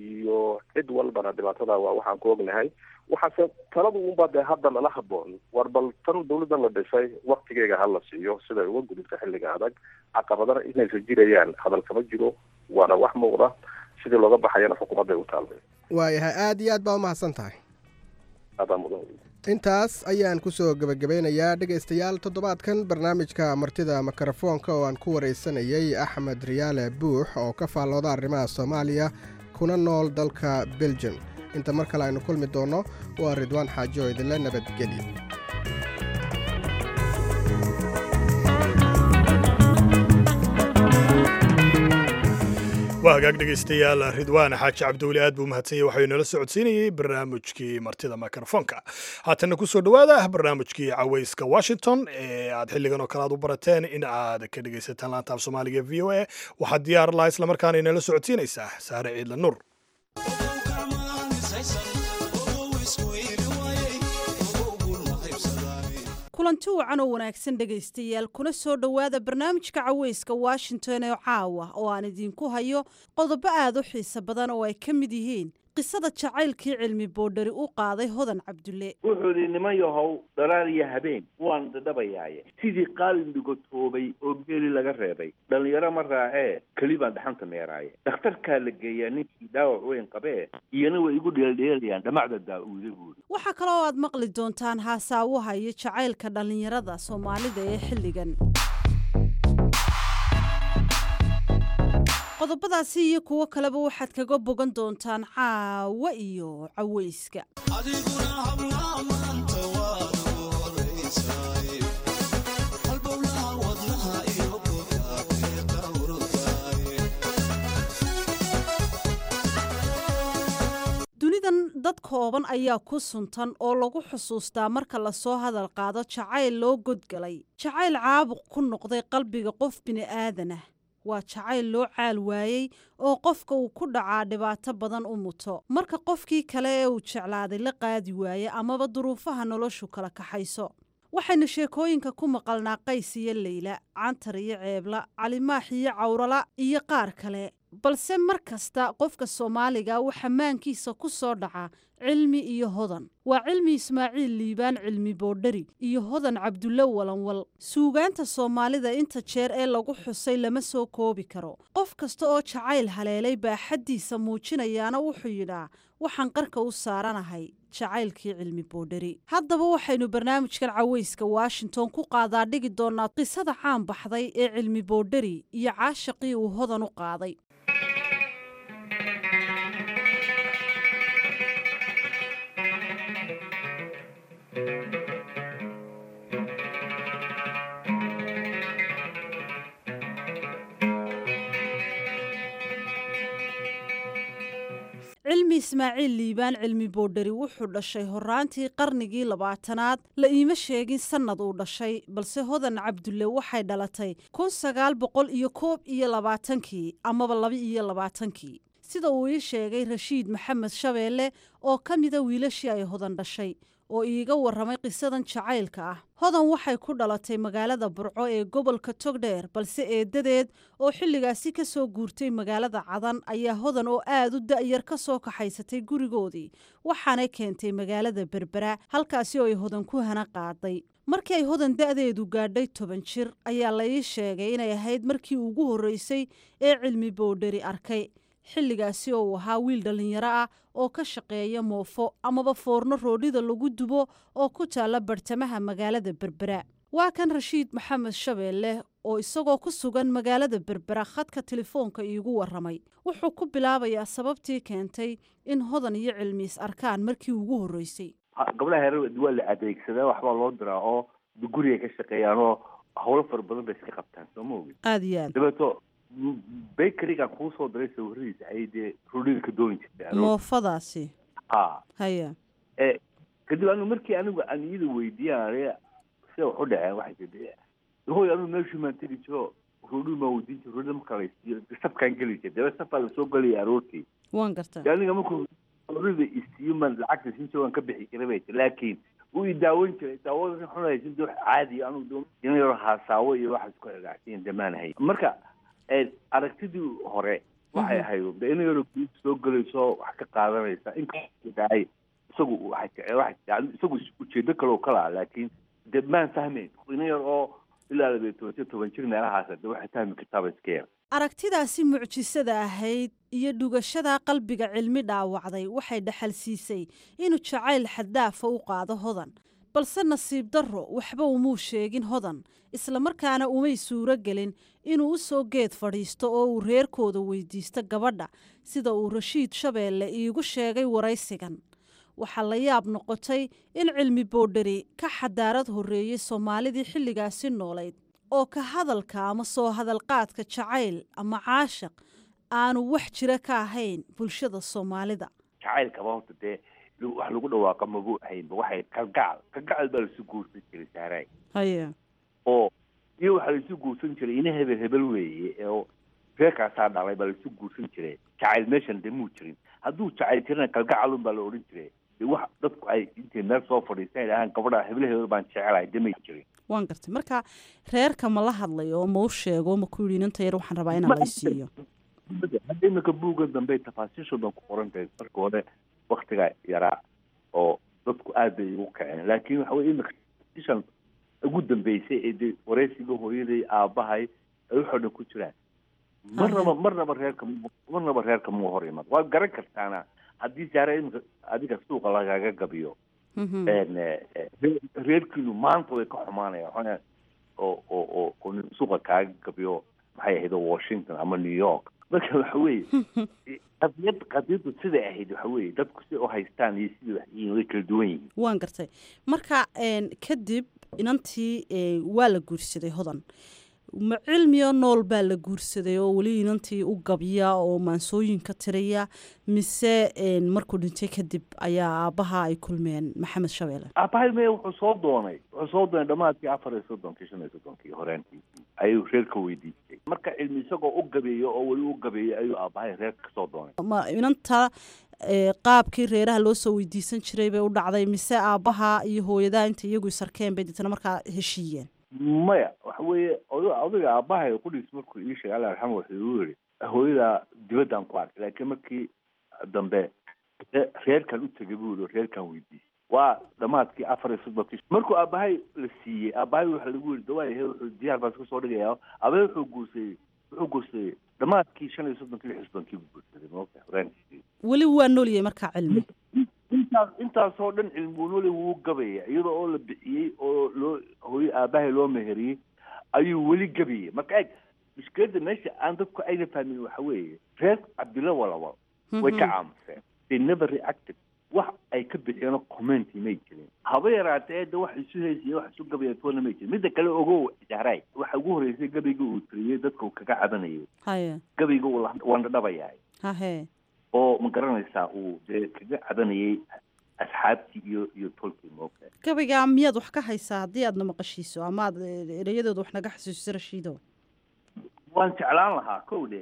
iyo cid walbana dhibaatada waa waxaan ku ognahay waxaase taladu unbaa dee hadda lala haboon war bal tan dawladdan la dhisay waktigeega hala siiyo siday uga gudubta xilliga adag caqabadana inaysa jirayaan hadal kama jiro waana wax muuqda sidii looga baxayana xukuumadday u taalmay waayahay aada iyo aad baa umahadsan tahay adaa mudan intaas ayaan ku soo gebagabeynayaa dhegaystayaal toddobaadkan barnaamijka martida mikrofoonka oo aan ku waraysanayay axmed riyaale buux oo ka faallooda arrimaha soomaaliya kuna nool dalka belgium inta mar kale aynu kulmi doonno waa ridwaan xaajo oo idinle nabadgelya waa hagaag dhegaystayaal ridwaan xaaji cabdiweli aad buu mahadsanyay waxuu inala socodsiinayey barnaamijkii martida mikrofoonka haatanna ku soo dhowaada barnaamijkii cawayska washington ee aad xilligan oo kale aad u barateen in aad ka dhegaysataan laanta af soomaaliga v o a waxaad diyaar laha islamarkaana inala socodsiinaysaa saare ciidla nuur kulanti wacan oo wanaagsan dhegaystayaal kuna soo dhowaada barnaamijka caweyska washington ee caawa oo aan idiinku hayo qodobo aad u xiiso badan oo ay ka mid yihiin qisada jacaylkii cilmi boodhari u qaaday hodan cabdulle wuxuu idhi niman yahow dhalaal iyo habeen waan dadhabayaaye sidii qaalin dhigotoobay oo geeli laga reebay dhallinyaro ma raacee keli baan dhaxanta meeraaye dhakhtarkaa la geeyaa ninkii dhaawac weyn qabee iyana way igu dheeldheelayaan dhamacda daa-uuda buuri waxaa kaloo aad maqli doontaan haasaawaha iyo jacaylka dhallinyarada soomaalida ee xilligan qodobadaasi iyo kuwo kaleba waxaad kaga bogan doontaan caawa iyo caweyska dunidan dad kooban ayaa ku suntan oo lagu xusuustaa marka lasoo hadal qaado jacayl loo godgalay jacayl caabuq ku noqday qalbiga qof bini'aadanah waa jacayl loo caal waayey oo qofka uu ku dhacaa dhibaato badan u muto marka qofkii kale ee uu jeclaaday la qaadi waaye amaba duruufaha noloshu kala kaxayso waxaynu sheekooyinka ku maqalnaa qays iyo leyla cantar iyo ceebla calimaax iyo cawrala iyo qaar kale balse mar kasta qofka soomaaliga waxaa maankiisa ku soo dhaca cilmi iyo hodan waa cilmi ismaaciil liibaan cilmi boodhari iyo hodan cabdulle walanwal suugaanta soomaalida inta jeer ee lagu xusay lama soo koobi karo qof kasta oo jacayl haleelay baa xaddiisa muujinayaana wuxuu yidhaa waxaan qarka u saaranahay jacaylkii cilmi boodhari haddaba waxaynu barnaamijkan caweyska washington ku qaadaa dhigi doonaa qisada caan baxday ee cilmi boodhari iyo caashaqii uu hodan u qaaday cilmi ismaaciil liibaan cilmi boodhari wuxuu dhashay horaantii qarnigii labaatanaad la iima sheegin sannad uu dhashay balse hodan cabdulle waxay dhalatay kun sagaal boqol iyo koob iyo labaatankii amaba laba iyo labaatankii sida uu ii sheegay rashiid maxamed shabeelle oo ka mida wiilashii ay hodan dhashay oo iiga warramay qisadan jacaylka ah hodan waxay ku dhalatay magaalada burco ee gobolka togdheer balse eedadeed oo xilligaasi ka soo guurtay magaalada cadan ayaa hodan oo aad u da'yar ka soo kaxaysatay gurigoodii waxaanay keentay magaalada berbera halkaasi oo ay hodan ku hana qaaday markii ay hodan da'deedu gaadhay toban jir ayaa la ii sheegay inay ahayd markii ugu horreysay ee cilmi boodhari arkay xilligaasi oo uu ahaa wiil dhallinyaro ah oo ka shaqeeya moofo amaba foorno roodhida lagu dubo oo ku taalla bartamaha magaalada berbera waa kan rashiid maxamed shabeelle oo isagoo ku sugan magaalada berbera khadka telefoonka iigu warramay wuxuu ku bilaabayaa sababtii keentay in hodan iyo cilmiis arkaan markii ugu horreysay gabdhaha heer waa la adeegsadaa waxbaa loo diraa oo guriga ka shaqeeyaan oo howlo fara badan bay iska qabtaan soo ma ogin aada iyo aad dabeeto bakerygan kuu soo diray sawiradiisa ayay dee roodhida ka dooni jirtay moofadaasi ha haya e kadib anu markii anigu aan iyada weydiiyaan sida wax u dhaceen waxay tii hooy anigu meeshii maan tegi jiro roodhida maan weydiin jiro roodhida marka laysiiyo safkaan geli jira dabe safaa lasoo gelaya aroortii waan gartaa de aniga markuu roodhida isiiyo maan lacagta siin jiro waan ka bixi jiray bay tir laakiin wuu i daawan jiray daawada xunaysin de wax caadi anigu ina yaro haasaawo iyo waxaas ku cigaacsiin damaanahay marka aragtidii hore waxay ahayd de ina yaro guud soo gelayso wax ka qaadanaysa inkadaay isagu isagu ujeedo kale oo kalaa laakiin de maan fahmayn ina yar oo ilaa labiyo toban toban jir meelahaas de waxay fahmi kartaaba iska yar aragtidaasi mucjisada ahayd iyo dhugashada qalbiga cilmi dhaawacday waxay dhaxal siisay inuu jacayl xaddaafa u qaado hodan balse nasiib darro waxba umuu sheegin hodan islamarkaana umay suuro gelin inuu u soo geed fadhiisto oo uu reerkooda weydiisto gabadha sida uu rashiid shabeelle iigu sheegay waraysigan waxaa la yaab noqotay in cilmi boodhari ka xadaarad horreeyey soomaalidii xilligaasi noolayd oo ka hadalka ama soo hadalqaadka jacayl ama caashaq aanu wax jira ka ahayn bulshada soomaalida jacaylkaba horta dee wax lagu dhawaaqa magu ahaynba waxay kalgacal kalgacal baa laisu guursan jiray saaray haye oo iyo waxaa laisu guursan jiray ina hebel hebel weeye oo reerkaasaa dhalay baa laisu guursan jiray jacayl meeshan dee muu jirin hadduu jacayl jirana kalgacalun baa la odhan jiray dee wax dadku ay intay meel soo fadhiistan ay dhahaan gabadha hebel hebel baan jecelahay dee may jirin waan gartay marka reerka ma la hadlayo oo ma u sheego ma ku yidhi inanta yar waxaan rabaa inaan laysiiyo hadda imika buugga dambe tafaasiishoodan ku qoran tahay marka hore waktiga yaraa oo dadku aad bay igu kaceen laakiin waxa weye imika tafaasiishan ugu dambeysay ee dee wareysiga hooyaday aabahay ay waxoo dhan ku jiraan marnaba marnaba reerka marnaba reerka muu hor iman waad garan kartaana haddii saara imika adiga suuqa lagaga gabiyo reerkiinu maanta way ka xumaanayaan oo oo oo oo nin suuqa kaaga gabiyo maxay ahayd washington ama new york marka waxa weeye qadiyad qadiyaddu siday ahayd waxa weeye dadku si u haystaan iyo sidii wax yihiin way kala duwan yihiin waan gartay marka kadib inantii waa la guursaday hodan ma cilmiyo nool baa la guursaday oo weli inantii u gabya oo maansooyinka tiriya mise markuu dhintay kadib ayaa aabbaha ay kulmeen maxamed shabeelle aabahay me wuxuu soo doonay wuxuu soo doonay dhammaadkii afar iyo soddonkii shan iyo soddonkii horeentii ayuu reerka weydiistay marka cilmi isagoo u gabeeyo oo weli u gabeeyey ayuu aabahay reerka kasoo doonay ma inanta qaabkii reeraha loo soo weydiisan jiray bay u dhacday mise aabbaha iyo hooyadaha inta iyagu isarkeen bay deetana markaa heshiiyeen maya waxa weeye od odayga aabahay qudhiis markuu ii sheegay alla arxama wuxuu igu yidhi hooyadaa dibaddaan ku arkay laakiin markii dambe reerkan u tegay buu yidhi reerkan weydiisay waa dhamaadkii afar iyo soddonkii markuu aabahay la siiyey aabahay waxa lagu yidhi dawaayahe wuxuu diyaar baan iska soo dhigaya aabahay wuxuu guursaday wuxuu guursaday dhamaadkii shan iyo soddonkii lix iyo soddonkii buu guursaday maogta horeenkii weli waa noolyahay markaa cilmi intaas intaasoo dhan cilmuunole wuu gabaya iyadoo oo la bixiyey oo loo hooyo aabahay loo meheriyey ayuu weli gabayay marka eeg mushkiladda meesha aan dadku ayna fahmin waxa weeye reer cabdilla walaba way ka caamuseen they never reacted wax ay ka bixiyeenoo commenti may jirin haba yaraatee de wax isu heysaya wax isu gabaya toona may jirin midda kale ogow jahray waxa ugu horreysay gabayga uu tiriyey dadka uu kaga cabanayay haye gabayga uu wandhadhabayahay hahe oo ma garanaysaa uu dee kaga cabanayay asxaabtii iyo iyo tolkii moogta gabaygaa miyaad wax ka haysaa haddii aadna maqashiiso ama aad ereyadooda wax naga xasuusiso rashiido waan jeclaan lahaa kow dhe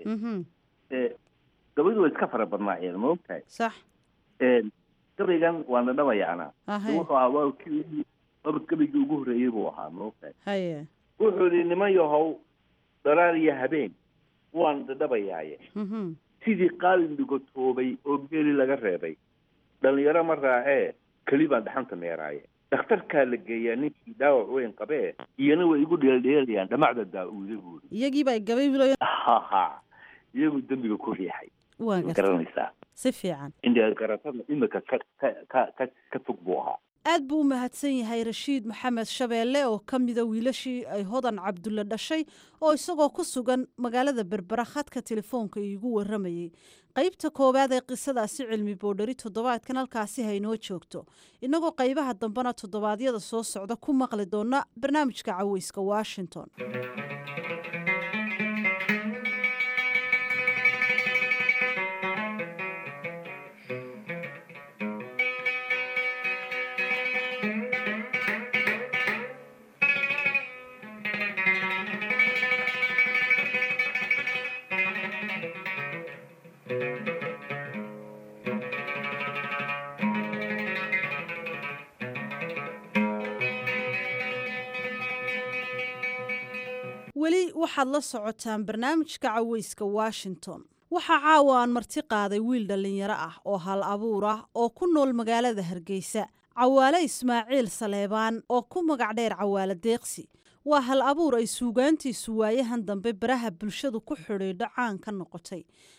gabadu way iska fara badnaayeen ma ogtahay sax gabaygan waa na dhabayaana Ahe. wuxuu ahaa waa kii aba gabaygii ugu horreeyey buu ahaa ma ogtahay haye wuxuu yidhi niman yahow dhalaal iyo habeen waan dhadhabayaaye Mhm. sidii qaalin dhigotoobay oo geeli laga reebay dhalinyaro ma raacee keli baan dhaxanta meeraaye dhakhtarkaa la geeyaa ninkii dhaawac weyn qabee iyana way igu dheeldheelayaan dhamacda daa-uuda buuri iyagiiba ay gabay wilayo haha iyagu dembiga ku riixay waa ma gartay garanaysaa si fiican indha garatada imika ka ka ka ka ka fog buu ahaa aad buu u mahadsan yahay rashiid maxamed shabeelle oo ka mida wiilashii ay hodan cabdulle dhashay oo isagoo ku sugan magaalada berbera khadka telefoonka iigu warramayey qaybta koowaad ee qisadaasi cilmi boodhari toddobaadkan halkaasi haynoo joogto innagoo qaybaha dambena toddobaadyada soo socda ku maqli doona barnaamijka caweyska washington weli waxaad la socotaan barnaamijka caweyska washington waxaa caawa aan marti qaaday wiil dhallinyaro ah oo hal abuur ah oo ku nool magaalada hargeysa cawaale ismaaciil saleebaan oo ku magac dheer cawaale deeqsi waa hal abuur ay suugaantiisu waayahan dambe baraha bulshadu ku xidhiidho caan ka noqotay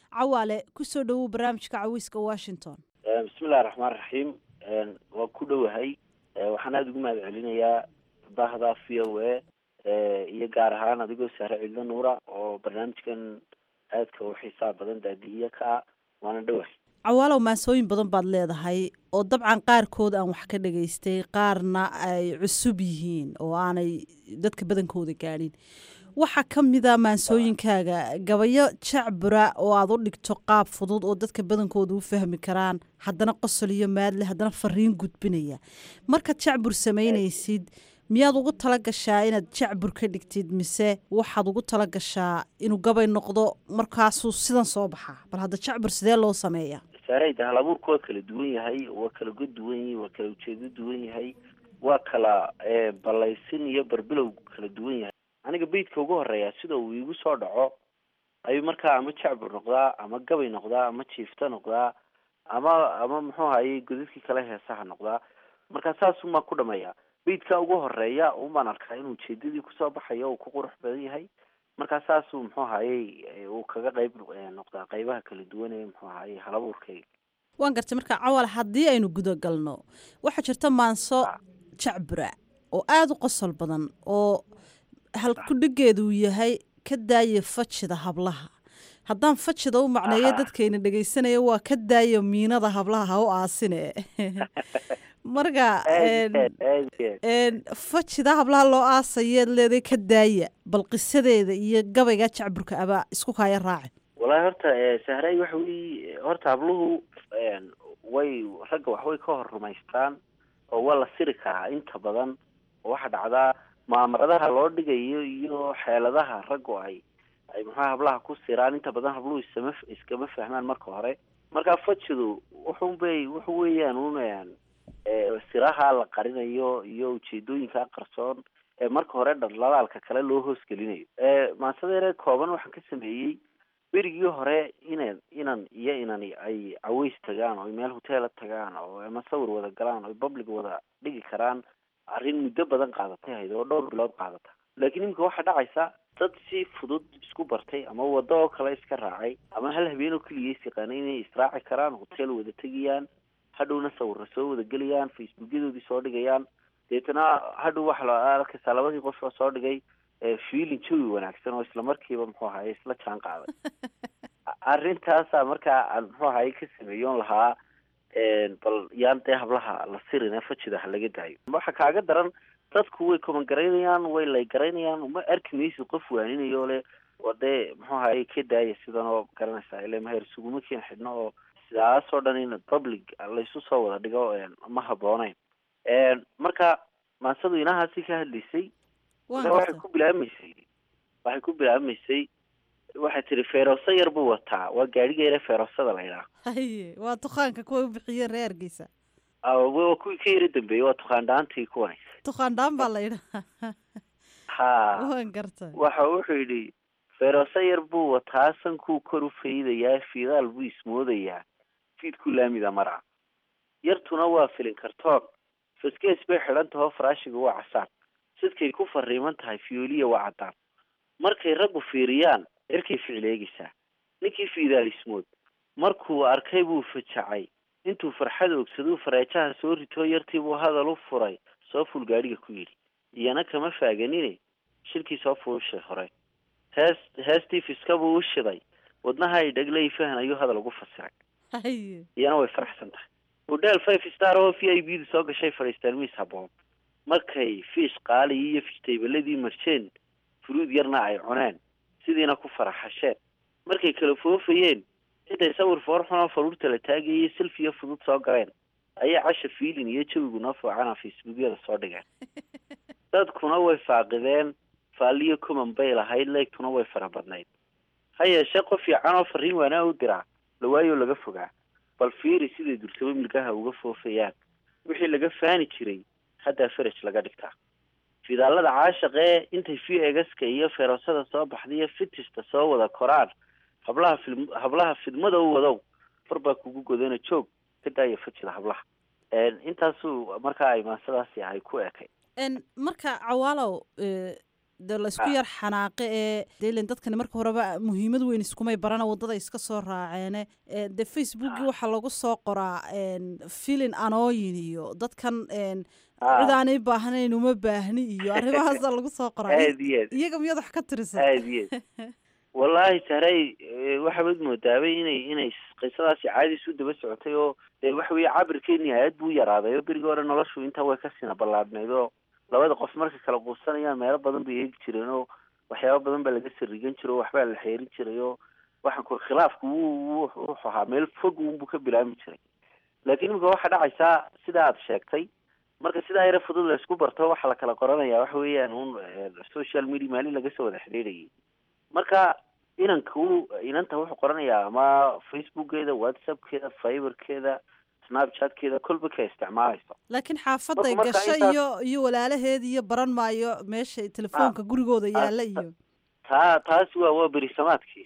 cawaale kusoo dhowow barnaamijka cawiiska washington bismillahi raxmaan raxiim waa ku dhowahay waxaan aada ugu mahad celinayaa bahda v o a iyo gaar ahaan adigoo sahre cidlo nuura oo barnaamijkan aadka u xiisaa badan daadihiya ka ah waana dhowahay cawaalow maasooyin badan baad leedahay oo dabcan qaarkood aan wax ka dhagaystay qaarna ay cusub yihiin oo aanay dadka badankooda gaadhin waxaa ka mida maansooyinkaaga gabayo jacbura oo aad u dhigto qaab fudud oo dadka badankooda u fahmi karaan haddana qosol iyo maadle haddana fariin gudbinaya markaad jacbur samaynaysid miyaad ugu tala gashaa inaad jacbur ka dhigtid mise waxaad ugu tala gashaa inuu gabay noqdo markaasuu sidan soo baxaa bal hadda jacbur sidee loo sameeya saarayda hal abuurku waa kala duwan yahay waa kala god duwan yahay waa kala ujeedo duwan yahay waa kala ballaysin iyo barbilow kala duwan yahay aniga beydka ugu horeeya sida uu iigu soo dhaco ayuu markaa ama jacbur noqdaa ama gabay noqdaa ama jiifta noqdaa ama ama muxuu hayay godadkii kale heesaha noqdaa markaa saasumaa ku dhameeya beydka ugu horeeya unbaan arkaa inuu ujeedadii kusoo baxayo uu ku qurux badan yahay markaa saasuu muxuu hayay uu kaga qayb noqdaa qaybaha kala duwan ee muxuu hayay halabuurkayga waan gartay marka cawal haddii aynu guda galno waxaa jirta maanso jacbura oo aada u qosol badan oo halkudhigeedu uu yahay ka daaya fajida hablaha haddaan fajida u macneeyo dadkayna dhegaysanaya waa ka daaya miinada hablaha ha u aasine marka fajida hablaha loo aasayeed leeday ka daaya bal qisadeeda iyo gabayga jacburka abaa isku kaaya raaci walahi horta sahray waxa wey horta habluhu way ragga waxbay ka hor rumaystaan oo waa la siri karaa inta badan oo waxaa dhacdaa maamaradaha loo dhigayo iyo xeeladaha raggu ay ay muxua hablaha ku siraan inta badan habluhu isama iskama fahmaan marka hore marka fajidu wuxun bay wuxu weeyaan un siraha la qarinayo iyo ujeedooyinka qarsoon ee marka hore dhaldhalaalka kale loo hoosgelinayo maasadeere kooban waxaan ka sameeyey berigii hore ina inan iyo inani ay caweys tagaan oo meel hoteela tagaan oo ama sawir wada galaan oo public wada dhigi karaan arrin muddo badan qaadatay ahayd oo dhowr bilood qaadata laakiin iminka waxaa dhacaysa dad si fudud isku bartay ama waddo oo kale iska raacay ama hal habeen oo keliya is yaqaanay inay israaci karaan hotel wada tegayaan hadhowna sawirra soo wada gelayaan facebookyadoodii soo dhigayaan deetana hadhow waxa la arkaysaa labadii qof oo soo dhigay feeling jawi wanaagsan oo isla markiiba muxuu ahaye isla jaan qaaday arrintaasa markaa aan muxuu ahaye ka sameeyoon lahaa bal yaan dee hablaha la sirine fajida ha laga daayo waxa kaaga daran dadku way koman garaynayaan way lay garaynayaan uma arki maysid qof waaninayo le oo dee muxuu ahaye ka daaya sidan oo garanaysaa ile maher suguma keen xidhno oo sidaasoo dhan in public laysu soo wada dhigo ma habooneyn marka maansadu inahaasi ka hadlaysay waxay ku bilaabmaysay waxay ku bilaabmaysay waxay tiri feerooso yar buu wataa waa gaadhiga yare feeroosada la idhaah haye waa dukaanka kuwa u bixiyeen reerkiisa waa kuwii ka yara dambeeyey waa tukaan dhaantii kuwani dukaan dhaan baa la idhaha ha waan gartay waxa wuxuu yidhi feerooso yar buu wataa sankuu kor u faydayaa fiidaal buu ismoodayaa fiidkuu laamida maraa yartuna waa filin kartoon faskees bay xidhan tahoo faraashiga waa casaan sidkay ku fariiman tahay fiyooliya waa caddaan markay raggu fiiriyaan cirkay ficleegaysaa ninkii fiidaal ismood markuu arkay buu fajacay intuu farxad ogsaduu fareejaha soo ritoo yartiibuu hadal u furay soo ful gaadhiga ku yidhi iyana kama faaganine shilkii soo fuushay hore hees heestii fiska buu u shiday wadnaha ay dhaglay fahan ayuu hadal ugu fasiray haye iyana way faraxsan tahay hodheel five star oo v i b da soo gashay fadhiistaan miis haboon markay fiish qaaligii iyo fijtaybaladii marsheen furuud yarna ay cuneen sidiina ku faraxasheen markay kala foofayeen intay sawir foorxunoo faruurta la taagayay silfiyo fudud soo galeen ayay casha fiilin iyo jawigu noo foocana facebookyada soo dhigeen dadkuna way faaqideen faalliyo common bay lahayd leegtuna way fara badnayd ha yeeshee qof fiican oo fariin waanaa u diraa lawaayoo laga fogaa bal fiiri siday durtabo milgaha uga foofayaan wixii laga faani jiray haddaa faraj laga dhigtaa fidaalada caashaqee intay v egaska iyo feerosada soo baxdaiyo fitista soo wada koraan hablaha fil hablaha fidmada u wadow far baa kugu godana joog ka daaya fajida hablaha intaasuu markaa ay maasadaasi ay ku ekay marka cawaalow dee laysku yar xanaaqe ee dee ilen dadkani marka horeba muhiimad weyn iskumay barana waddada iska soo raaceene ee, dee facebookii waxaa lagu soo qoraa een, filin anooyin iyo dadkan een, Ah. cid aanay baahnayn uma baahni iyo arrimahaasaa lagu soo qoraa aad iyo aad iyaga miyaad wax ka tirisa aad iyo aad wallaahi sahray eh, waxaad moodaabay inay inay qisadaasi caadi isu daba socotay oo dee waxa weeye cabirkeeni aad buu yaraaday oo berigii hore noloshu intaa way ka sina ballaadhnayd oo labada qof markay kala quusanayaan meelo badan bay eegi jireen oo waxyaaba badan baa laga sarigan jiray oo waxbaa la xeerin jiray oo waxaan ku khilaafku wuu wuu- wuxuu ahaa meel fog unbuu ka bilaami jiray laakiin imika waxaa dhacaysaa sida aad sheegtay marka sidaa yara fudud la isku barto waxaa la kala qoranaya waxa weeyaan un eh, social media maalin laga soo wada xidhiidhayay marka inanku inanta wuxuu qoranayaa ama facebookgeeda whatsappkeeda fiberkeeda snapchatkeeda kolba ka isticmaalayso laakiin xaafaday Marka- marka gasho intaas- iyo iyo walaalaheed iyo baran maayo meesha telefoonka gurigooda yaalla iyo taa taasi waa waa berisamaadkii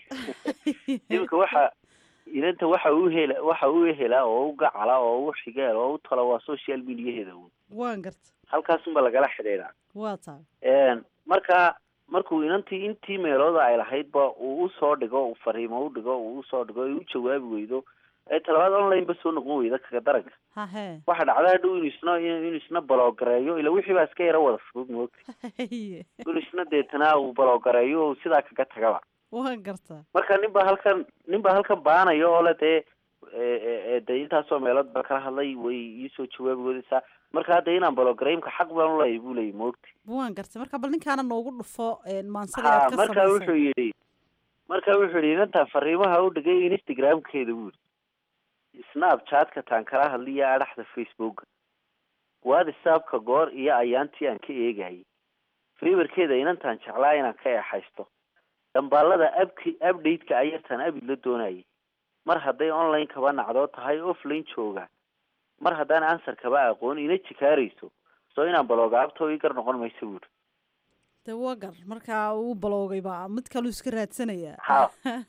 iminka waxa inanta waxa uu hela waxa uu helaa oo u gacala oo u xigeel oo u tala waa social mediaheeda un waan garta halkaasunba lagala xidhiidhaa waa taa Een, marka markuu inantii intii meelooda ay lahaydba uu usoo dhigo uu fariimo u dhigo uu usoo dhigo ay u jawaabi weydo ee talabaad online ba soo noqon weyda kaga daranka hahee waxa dhacda hadhow inuu isna inuu isna baloogareeyo ila wixii baa iska yara wada fudud moogta haye inuu isna deetana uu baloogareeyo oo sidaa kaga tagaba waan gartaa marka nin baa halkan nin baa halkan baanayo oo le dee e- e- e- dee intaasoo meelood baa kala hadlay way iisoo jawaabi weydaysaa marka hadda inaan baloogareymka xaq baan uleeyahay buu leeyahy moogta waan gartay marka bal ninkaana noogu dhufo een, maansada ha aad ka marka samaysay wuxuu yidhi marka wuxuu yidhi inantaa fariimaha u dhigay instagramkeeda buu yidhi snapchatka taan kala hadliya adhaxda facebooka whatsappka goor iyo ayaantii aan ka eegayay fiberkeeda inantaan jeclaa inaan ka eexaysto dambaalada abki update-ka ayartaan abid la doonayay mar hadday online kaba nacdoo tahay offline jooga mar haddaan answer kaba aqoon ina jikaarayso soo inaan baloogaabto ii gar noqon mayso buuri dee waa gar marka uu baloogayba mid kaluu iska raadsanayaa ha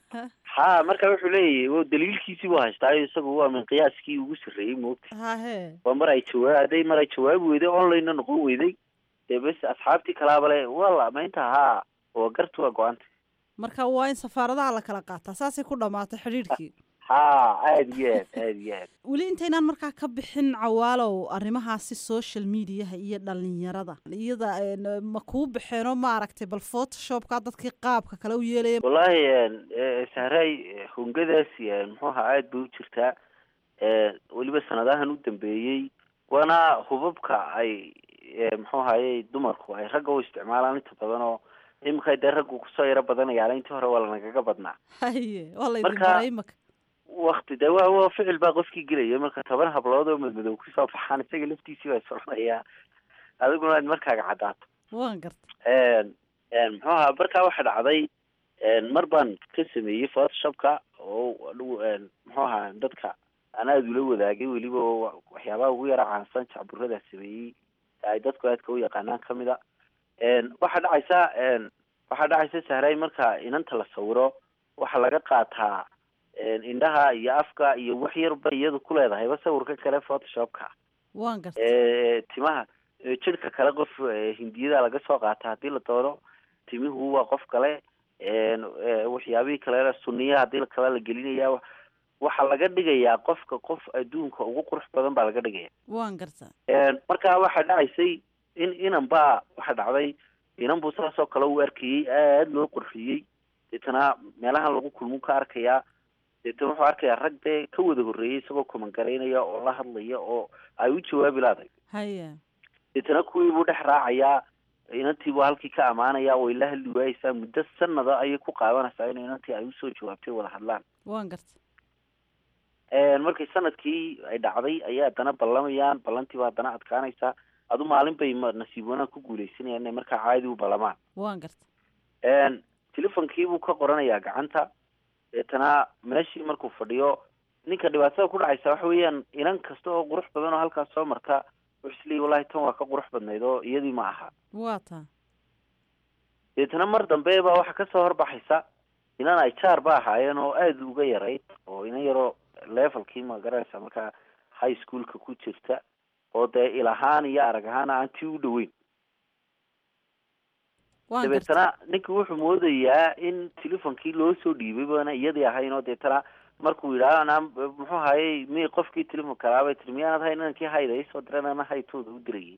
ha marka wuxuu leeyahay o daliilkiisii buu haystaayo isagu waa min qiyaaskii ugu sarreeyey moogta hahee waa mar ay jawaa hadday mar ay jawaabi weyday online-na noqon weyday dee bes asxaabtii kalaaba le wala maynta haa waa gartu waa go-anta marka waa in safaaradaha la kala qaataa saasay ku dhammaatay xidhiidhkii ha aada iyo aad aada iyo aad weli intaynaan markaa ka bixin cawaalow arrimahaasi social mediaha iyo dhalinyarada iyada een, ma kuu baxeenoo maaragtay bal photoshopka dadkii qaabka kale u yeelaya wallahi eh, sahray eh, hungadaasi eh, muxuu ahaa aada bay u jirtaa eh, weliba sanadahan u dambeeyey waana hubabka ay eh, muxuu ahaye dumarku ay ragga u isticmaalaan inta badan oo imika dee raggu kusoo yaro badanayaan intii hore waa lanagaga badnaa haye waa laydin Marka- baray imaka wakti de waa waa ficil baa qofkii gelaya marka toban hablood oo madmadow kusoo baxaan isaga laftiisii baa soconayaa adiguna aad markaaga caddaato waan garta een een muxuu ahaa markaa waxa dhacday een mar baan ka sameeyey photoshopka oo adhigu een muxuu ahaa dadka aan aada ula wadaagay weliba oo wa- waxyaabaha ugu yara caansan jacburadaa sameeyey ee ay dadku aadka u yaqaanaan kamid a een waxaa dhacaysa een waxaa dhacaysa sahray marka inanta la sawiro waxaa laga qaataa een indhaha iyo afka iyo wax yarba iyadu ku leedahayba sawirka kale photoshopka waan garta ee timaha ee jidhka kale qof ee, hindiyada laga soo qaata haddii la doono timihu waa qof kale een ee, waxyaabihii kale suniya haddii kale la gelinaya wa- waxaa laga dhigayaa qofka qof adduunka ugu qurux badan baa laga dhigaya waan garta een marka waxaa dhacaysay in inan baa waxaa dhacday inan buu saasoo kale u arkayey aada loo qurxiyey deetana meelahan lagu kulmu ka arkayaa deetana wuxuu arkayaa rag dee ka wada horreeyay isagoo kumangaraynaya oo la hadlaya oo ay u jawaabi laaday haye deetana kuwii buu dhex raacayaa inantii buu halkii ka amaanaya way la hadli waayeysaa muddo sanada ayay ku qaadanaysaa in inantii ay usoo jawaabtay wada hadlaan waan garta een markii sanadkii ay dhacday ayay haddana ballamayaan ballantii baa haddana adkaanaysaa adu maalin bay ma- nasiib wanaag ku guuleysanayaan inay markaa caadi u ballamaan waan garta een telefonkii buu ka qoranayaa gacanta deetana meeshii markuu fadhiyo ninka dhibaatada ku dhacaysa waxa weeyaan inan kasta oo qurux badan oo halkaas soo marta wuxuu isleeyahy wallahi tan waa ka qurux badnayd oo iyadii ma aha waa taa deetana mar dambe baa waxaa kasoo horbaxaysa inan ay jaar ba ahaayeen oo aada uga yarayd oo inan yaroo levelkii ma garanaysa markaa high schoolka ku jirta oo dee il ahaan iyo arag ahaan aan tii u dhoweyn Waan dabeetana ninka wuxuu moodayaa in telefonkii loo soo dhiibay baana iyadii ahayn oo deetana markuu yidhaah anaa muxuu hayay mi qofkii telefonka laabay tiri miyaanad hayn inankii hayda isoo diran ana haytooda u dirayay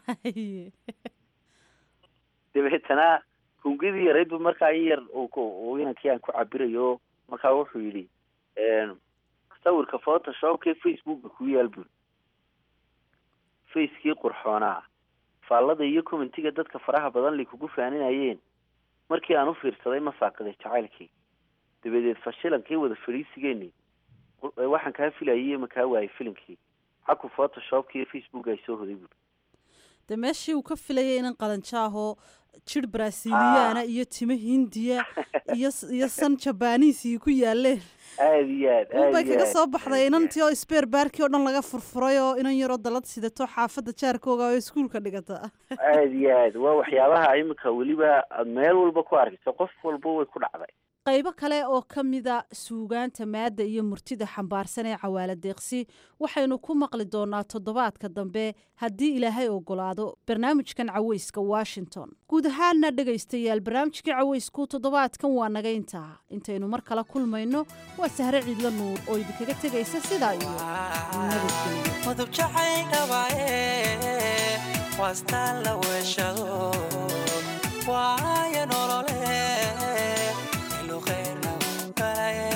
dabeetana hungidii yaraydba markaa in yar uu ku- uu inankii aan ku cabirayo markaa wuxuu yidhi sawirka photoshopkee facebooka ku yaal buri facekii qurxoonaa faallada iyo commentiga dadka faraha badan lay kugu faaninayeen markii aan u fiirsaday ma saaqiday jacaylkii dabadeed fashilankii wada fadhiisigeenii waxaan kaa filayay ma kaa waayay filinkii xaku photoshopka iyo facebook ay soo hoday buri dee meeshii uu ka filayay inan qalanjaahoo jir brasiliyaana iyo timo hindiya iyo iyo san jabaniisii ku yaaleen aada iyo aad unbay aada iyo kaga aad soo baxday inantii oo sbeer baarkii oo dhan laga furfuray oo inan yaroo dalad sidato xaafadda jaarkooga oo iskuulka dhigata aada iyo aad waa waxyaabaha imika weliba aad meel walba ku arkayso qof walba way ku dhacday qaybo kale oo ka mida suugaanta maadda iyo murtida xambaarsan ee cawaala deeqsi waxaynu ku maqli doonaa toddobaadka dambe haddii ilaahay ogolaado barnaamijkan caweyska washington guud ahaanna dhegaystayaal barnaamijkii caweysku toddobaadkan waa naga intaa intaynu mar kale kulmayno waa sahre ciidla nuur oo idinkaga tegaysa sidaa iyo nabadgelyo mudub jacay dhabaye waastaan la weeshado waaya nolole iluqayna u dhalaye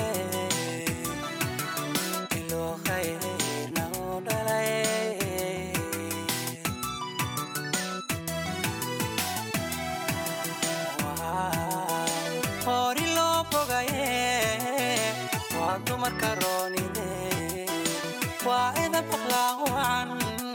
iluqayna u dhalaye hori loo bogaye waa dumarka roonide waa ida baqlaawan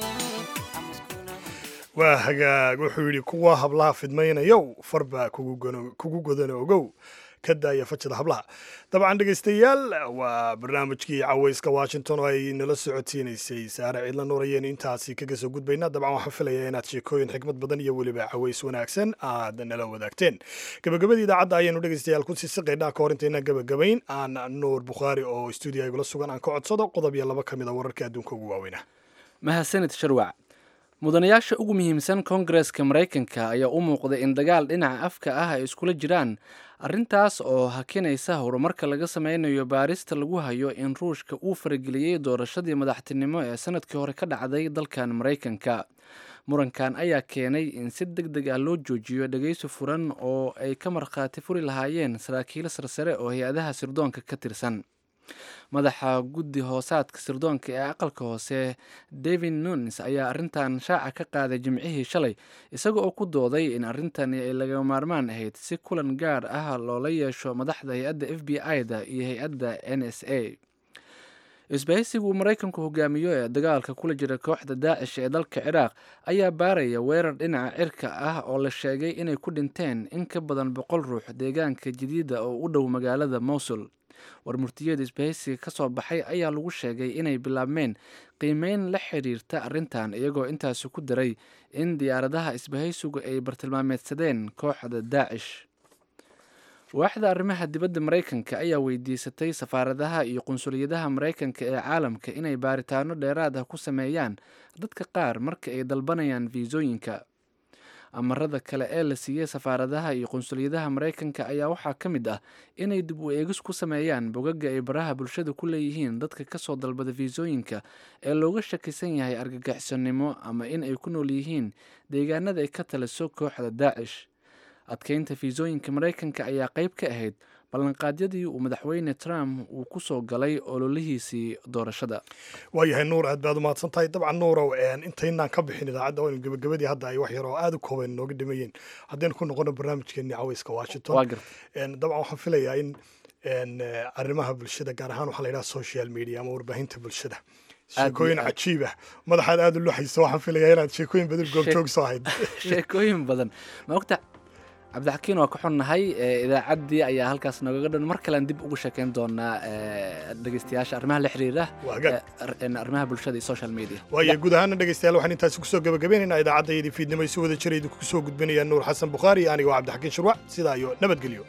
waa hagaag wuxuu yidhi kuwa hablaha fidmaynayow farbaa kugu gono- kugu godana ogow ka daaya fajada hablaha dabcan dhegaystayaal waa barnaamijkii caweyska washington oo ay nala socodsiinaysay saare ciidla nuur ayaynu intaasi kaga soo gudbaynaa dabcan waxaan filayaa inaad sheekooyin xikmad badan iyo weliba caweys wanaagsan aad nala wadaagteen gabagabadii idaacadda ayaynu dhegaystayaal ku sii siqaynaa ka hor intaynaan gabagabayn aan nuur bukhaari oo stuudiya igula sugan aan ka codsado qodob iyo laba ka mid a wararka adduunka ugu waaweynah mahadsanid sharwac mudanayaasha ugu muhiimsan koongareska maraykanka ayaa u muuqday in dagaal dhinaca afka ah ay iskula jiraan arrintaas oo hakinaysa horumarka laga sameynayo baarista lagu hayo in ruushka uu farageliyey doorashadii madaxtinimo ee sanadkii hore ka dhacday dalkan maraykanka murankan ayaa keenay in si deg deg ah loo joojiyo dhegeysi furan oo ay ka markhaati furi lahaayeen saraakiil sarsare oo hay-adaha sirdoonka ka tirsan madaxa guddi hoosaadka sirdoonka ee aqalka hoose david nunes ayaa arrintan shaaca ka qaaday jimcihii shalay isaga oo ku dooday in arrintani ay laga maarmaan ahayd si kulan gaar ah loola yeesho madaxda hay-adda f b i-da iyo hay-adda n s a isbahaysiga uu maraykanku hogaamiyo ee dagaalka kula jira kooxda daacish ee dalka ciraaq ayaa baaraya weerar dhinaca cirka ah oo la sheegay inay ku dhinteen in ka badan boqol ruux deegaanka jadiida oo u dhow magaalada mowsul warmurtiyada isbahaysiga ka soo baxay ayaa lagu sheegay inay bilaabmeen qiimeyn la xiriirta arrintan iyagoo intaasi ku daray in diyaaradaha isbahaysigu ay bartilmaameedsadeen kooxda daacish waaxda arrimaha dibadda maraykanka ayaa weydiisatay safaaradaha iyo qunsuliyadaha maraykanka ee caalamka inay baaritaano dheeraad ah ku sameeyaan dadka qaar marka ay dalbanayaan fiisooyinka amarada kale ee la siiyey safaaradaha iyo qunsuliyadaha maraykanka ayaa waxaa ka mid ah inay dib u eegis ku sameeyaan bogaga ay baraha bulshada ku leeyihiin dadka kasoo dalbada fiisooyinka ee looga shakisan yahay argagixisonimo ama in ay ku nool yihiin deegaanada ay ka taliso kooxda daacish adkeynta fiisooyinka maraykanka ayaa qayb ka ahayd ballanqaadyadii uu madaxweyne trump uu ku soo galay ololihiisii doorashada waayahay nuur aad baad u mahadsan tahay dabcan nuurow intaynaan ka bixin idaacadda waynu gebagabadii hadda ay wax yar oo aada u kooban nooga dhimayeen haddaynu ku noqono barnaamijkeeni caweyska washington Waa gartay. En, dabcan waxaan filayaa in en, eh, arrimaha bulshada gaar ahaan waxaa la yidhaha social media ama warbaahinta bulshada Aad iyo sheekooyin aad. cajiib ah madaxaad aada u luxayso waxaan filayaa inaad sheekooyin badan goobjoog soo ahayd sheekooyin badan ma ogta cabdixakiin waa ka xunnahay ee, idaacaddii ayaa halkaas noogaga dhan mar kalean dib ugu sheekeyn doonaa ee, dhegeystayaasha arrimaha la xiriira Waaga. ee, ar- een, arrimaha bulshada iyo social media waayo guud ahaana dhegeystayaal waxaan intaasi kusoo gabagabeynaynaa idaacaddayadii fiidnimo ay si wada jira idinku soo gudbinaya nuur xasan bukhaari iyo aniga waa cabdixakiin shurwac sidaa iyo nabadgelyo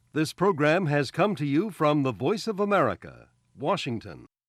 This program has come to you from the Voice of America, Washington.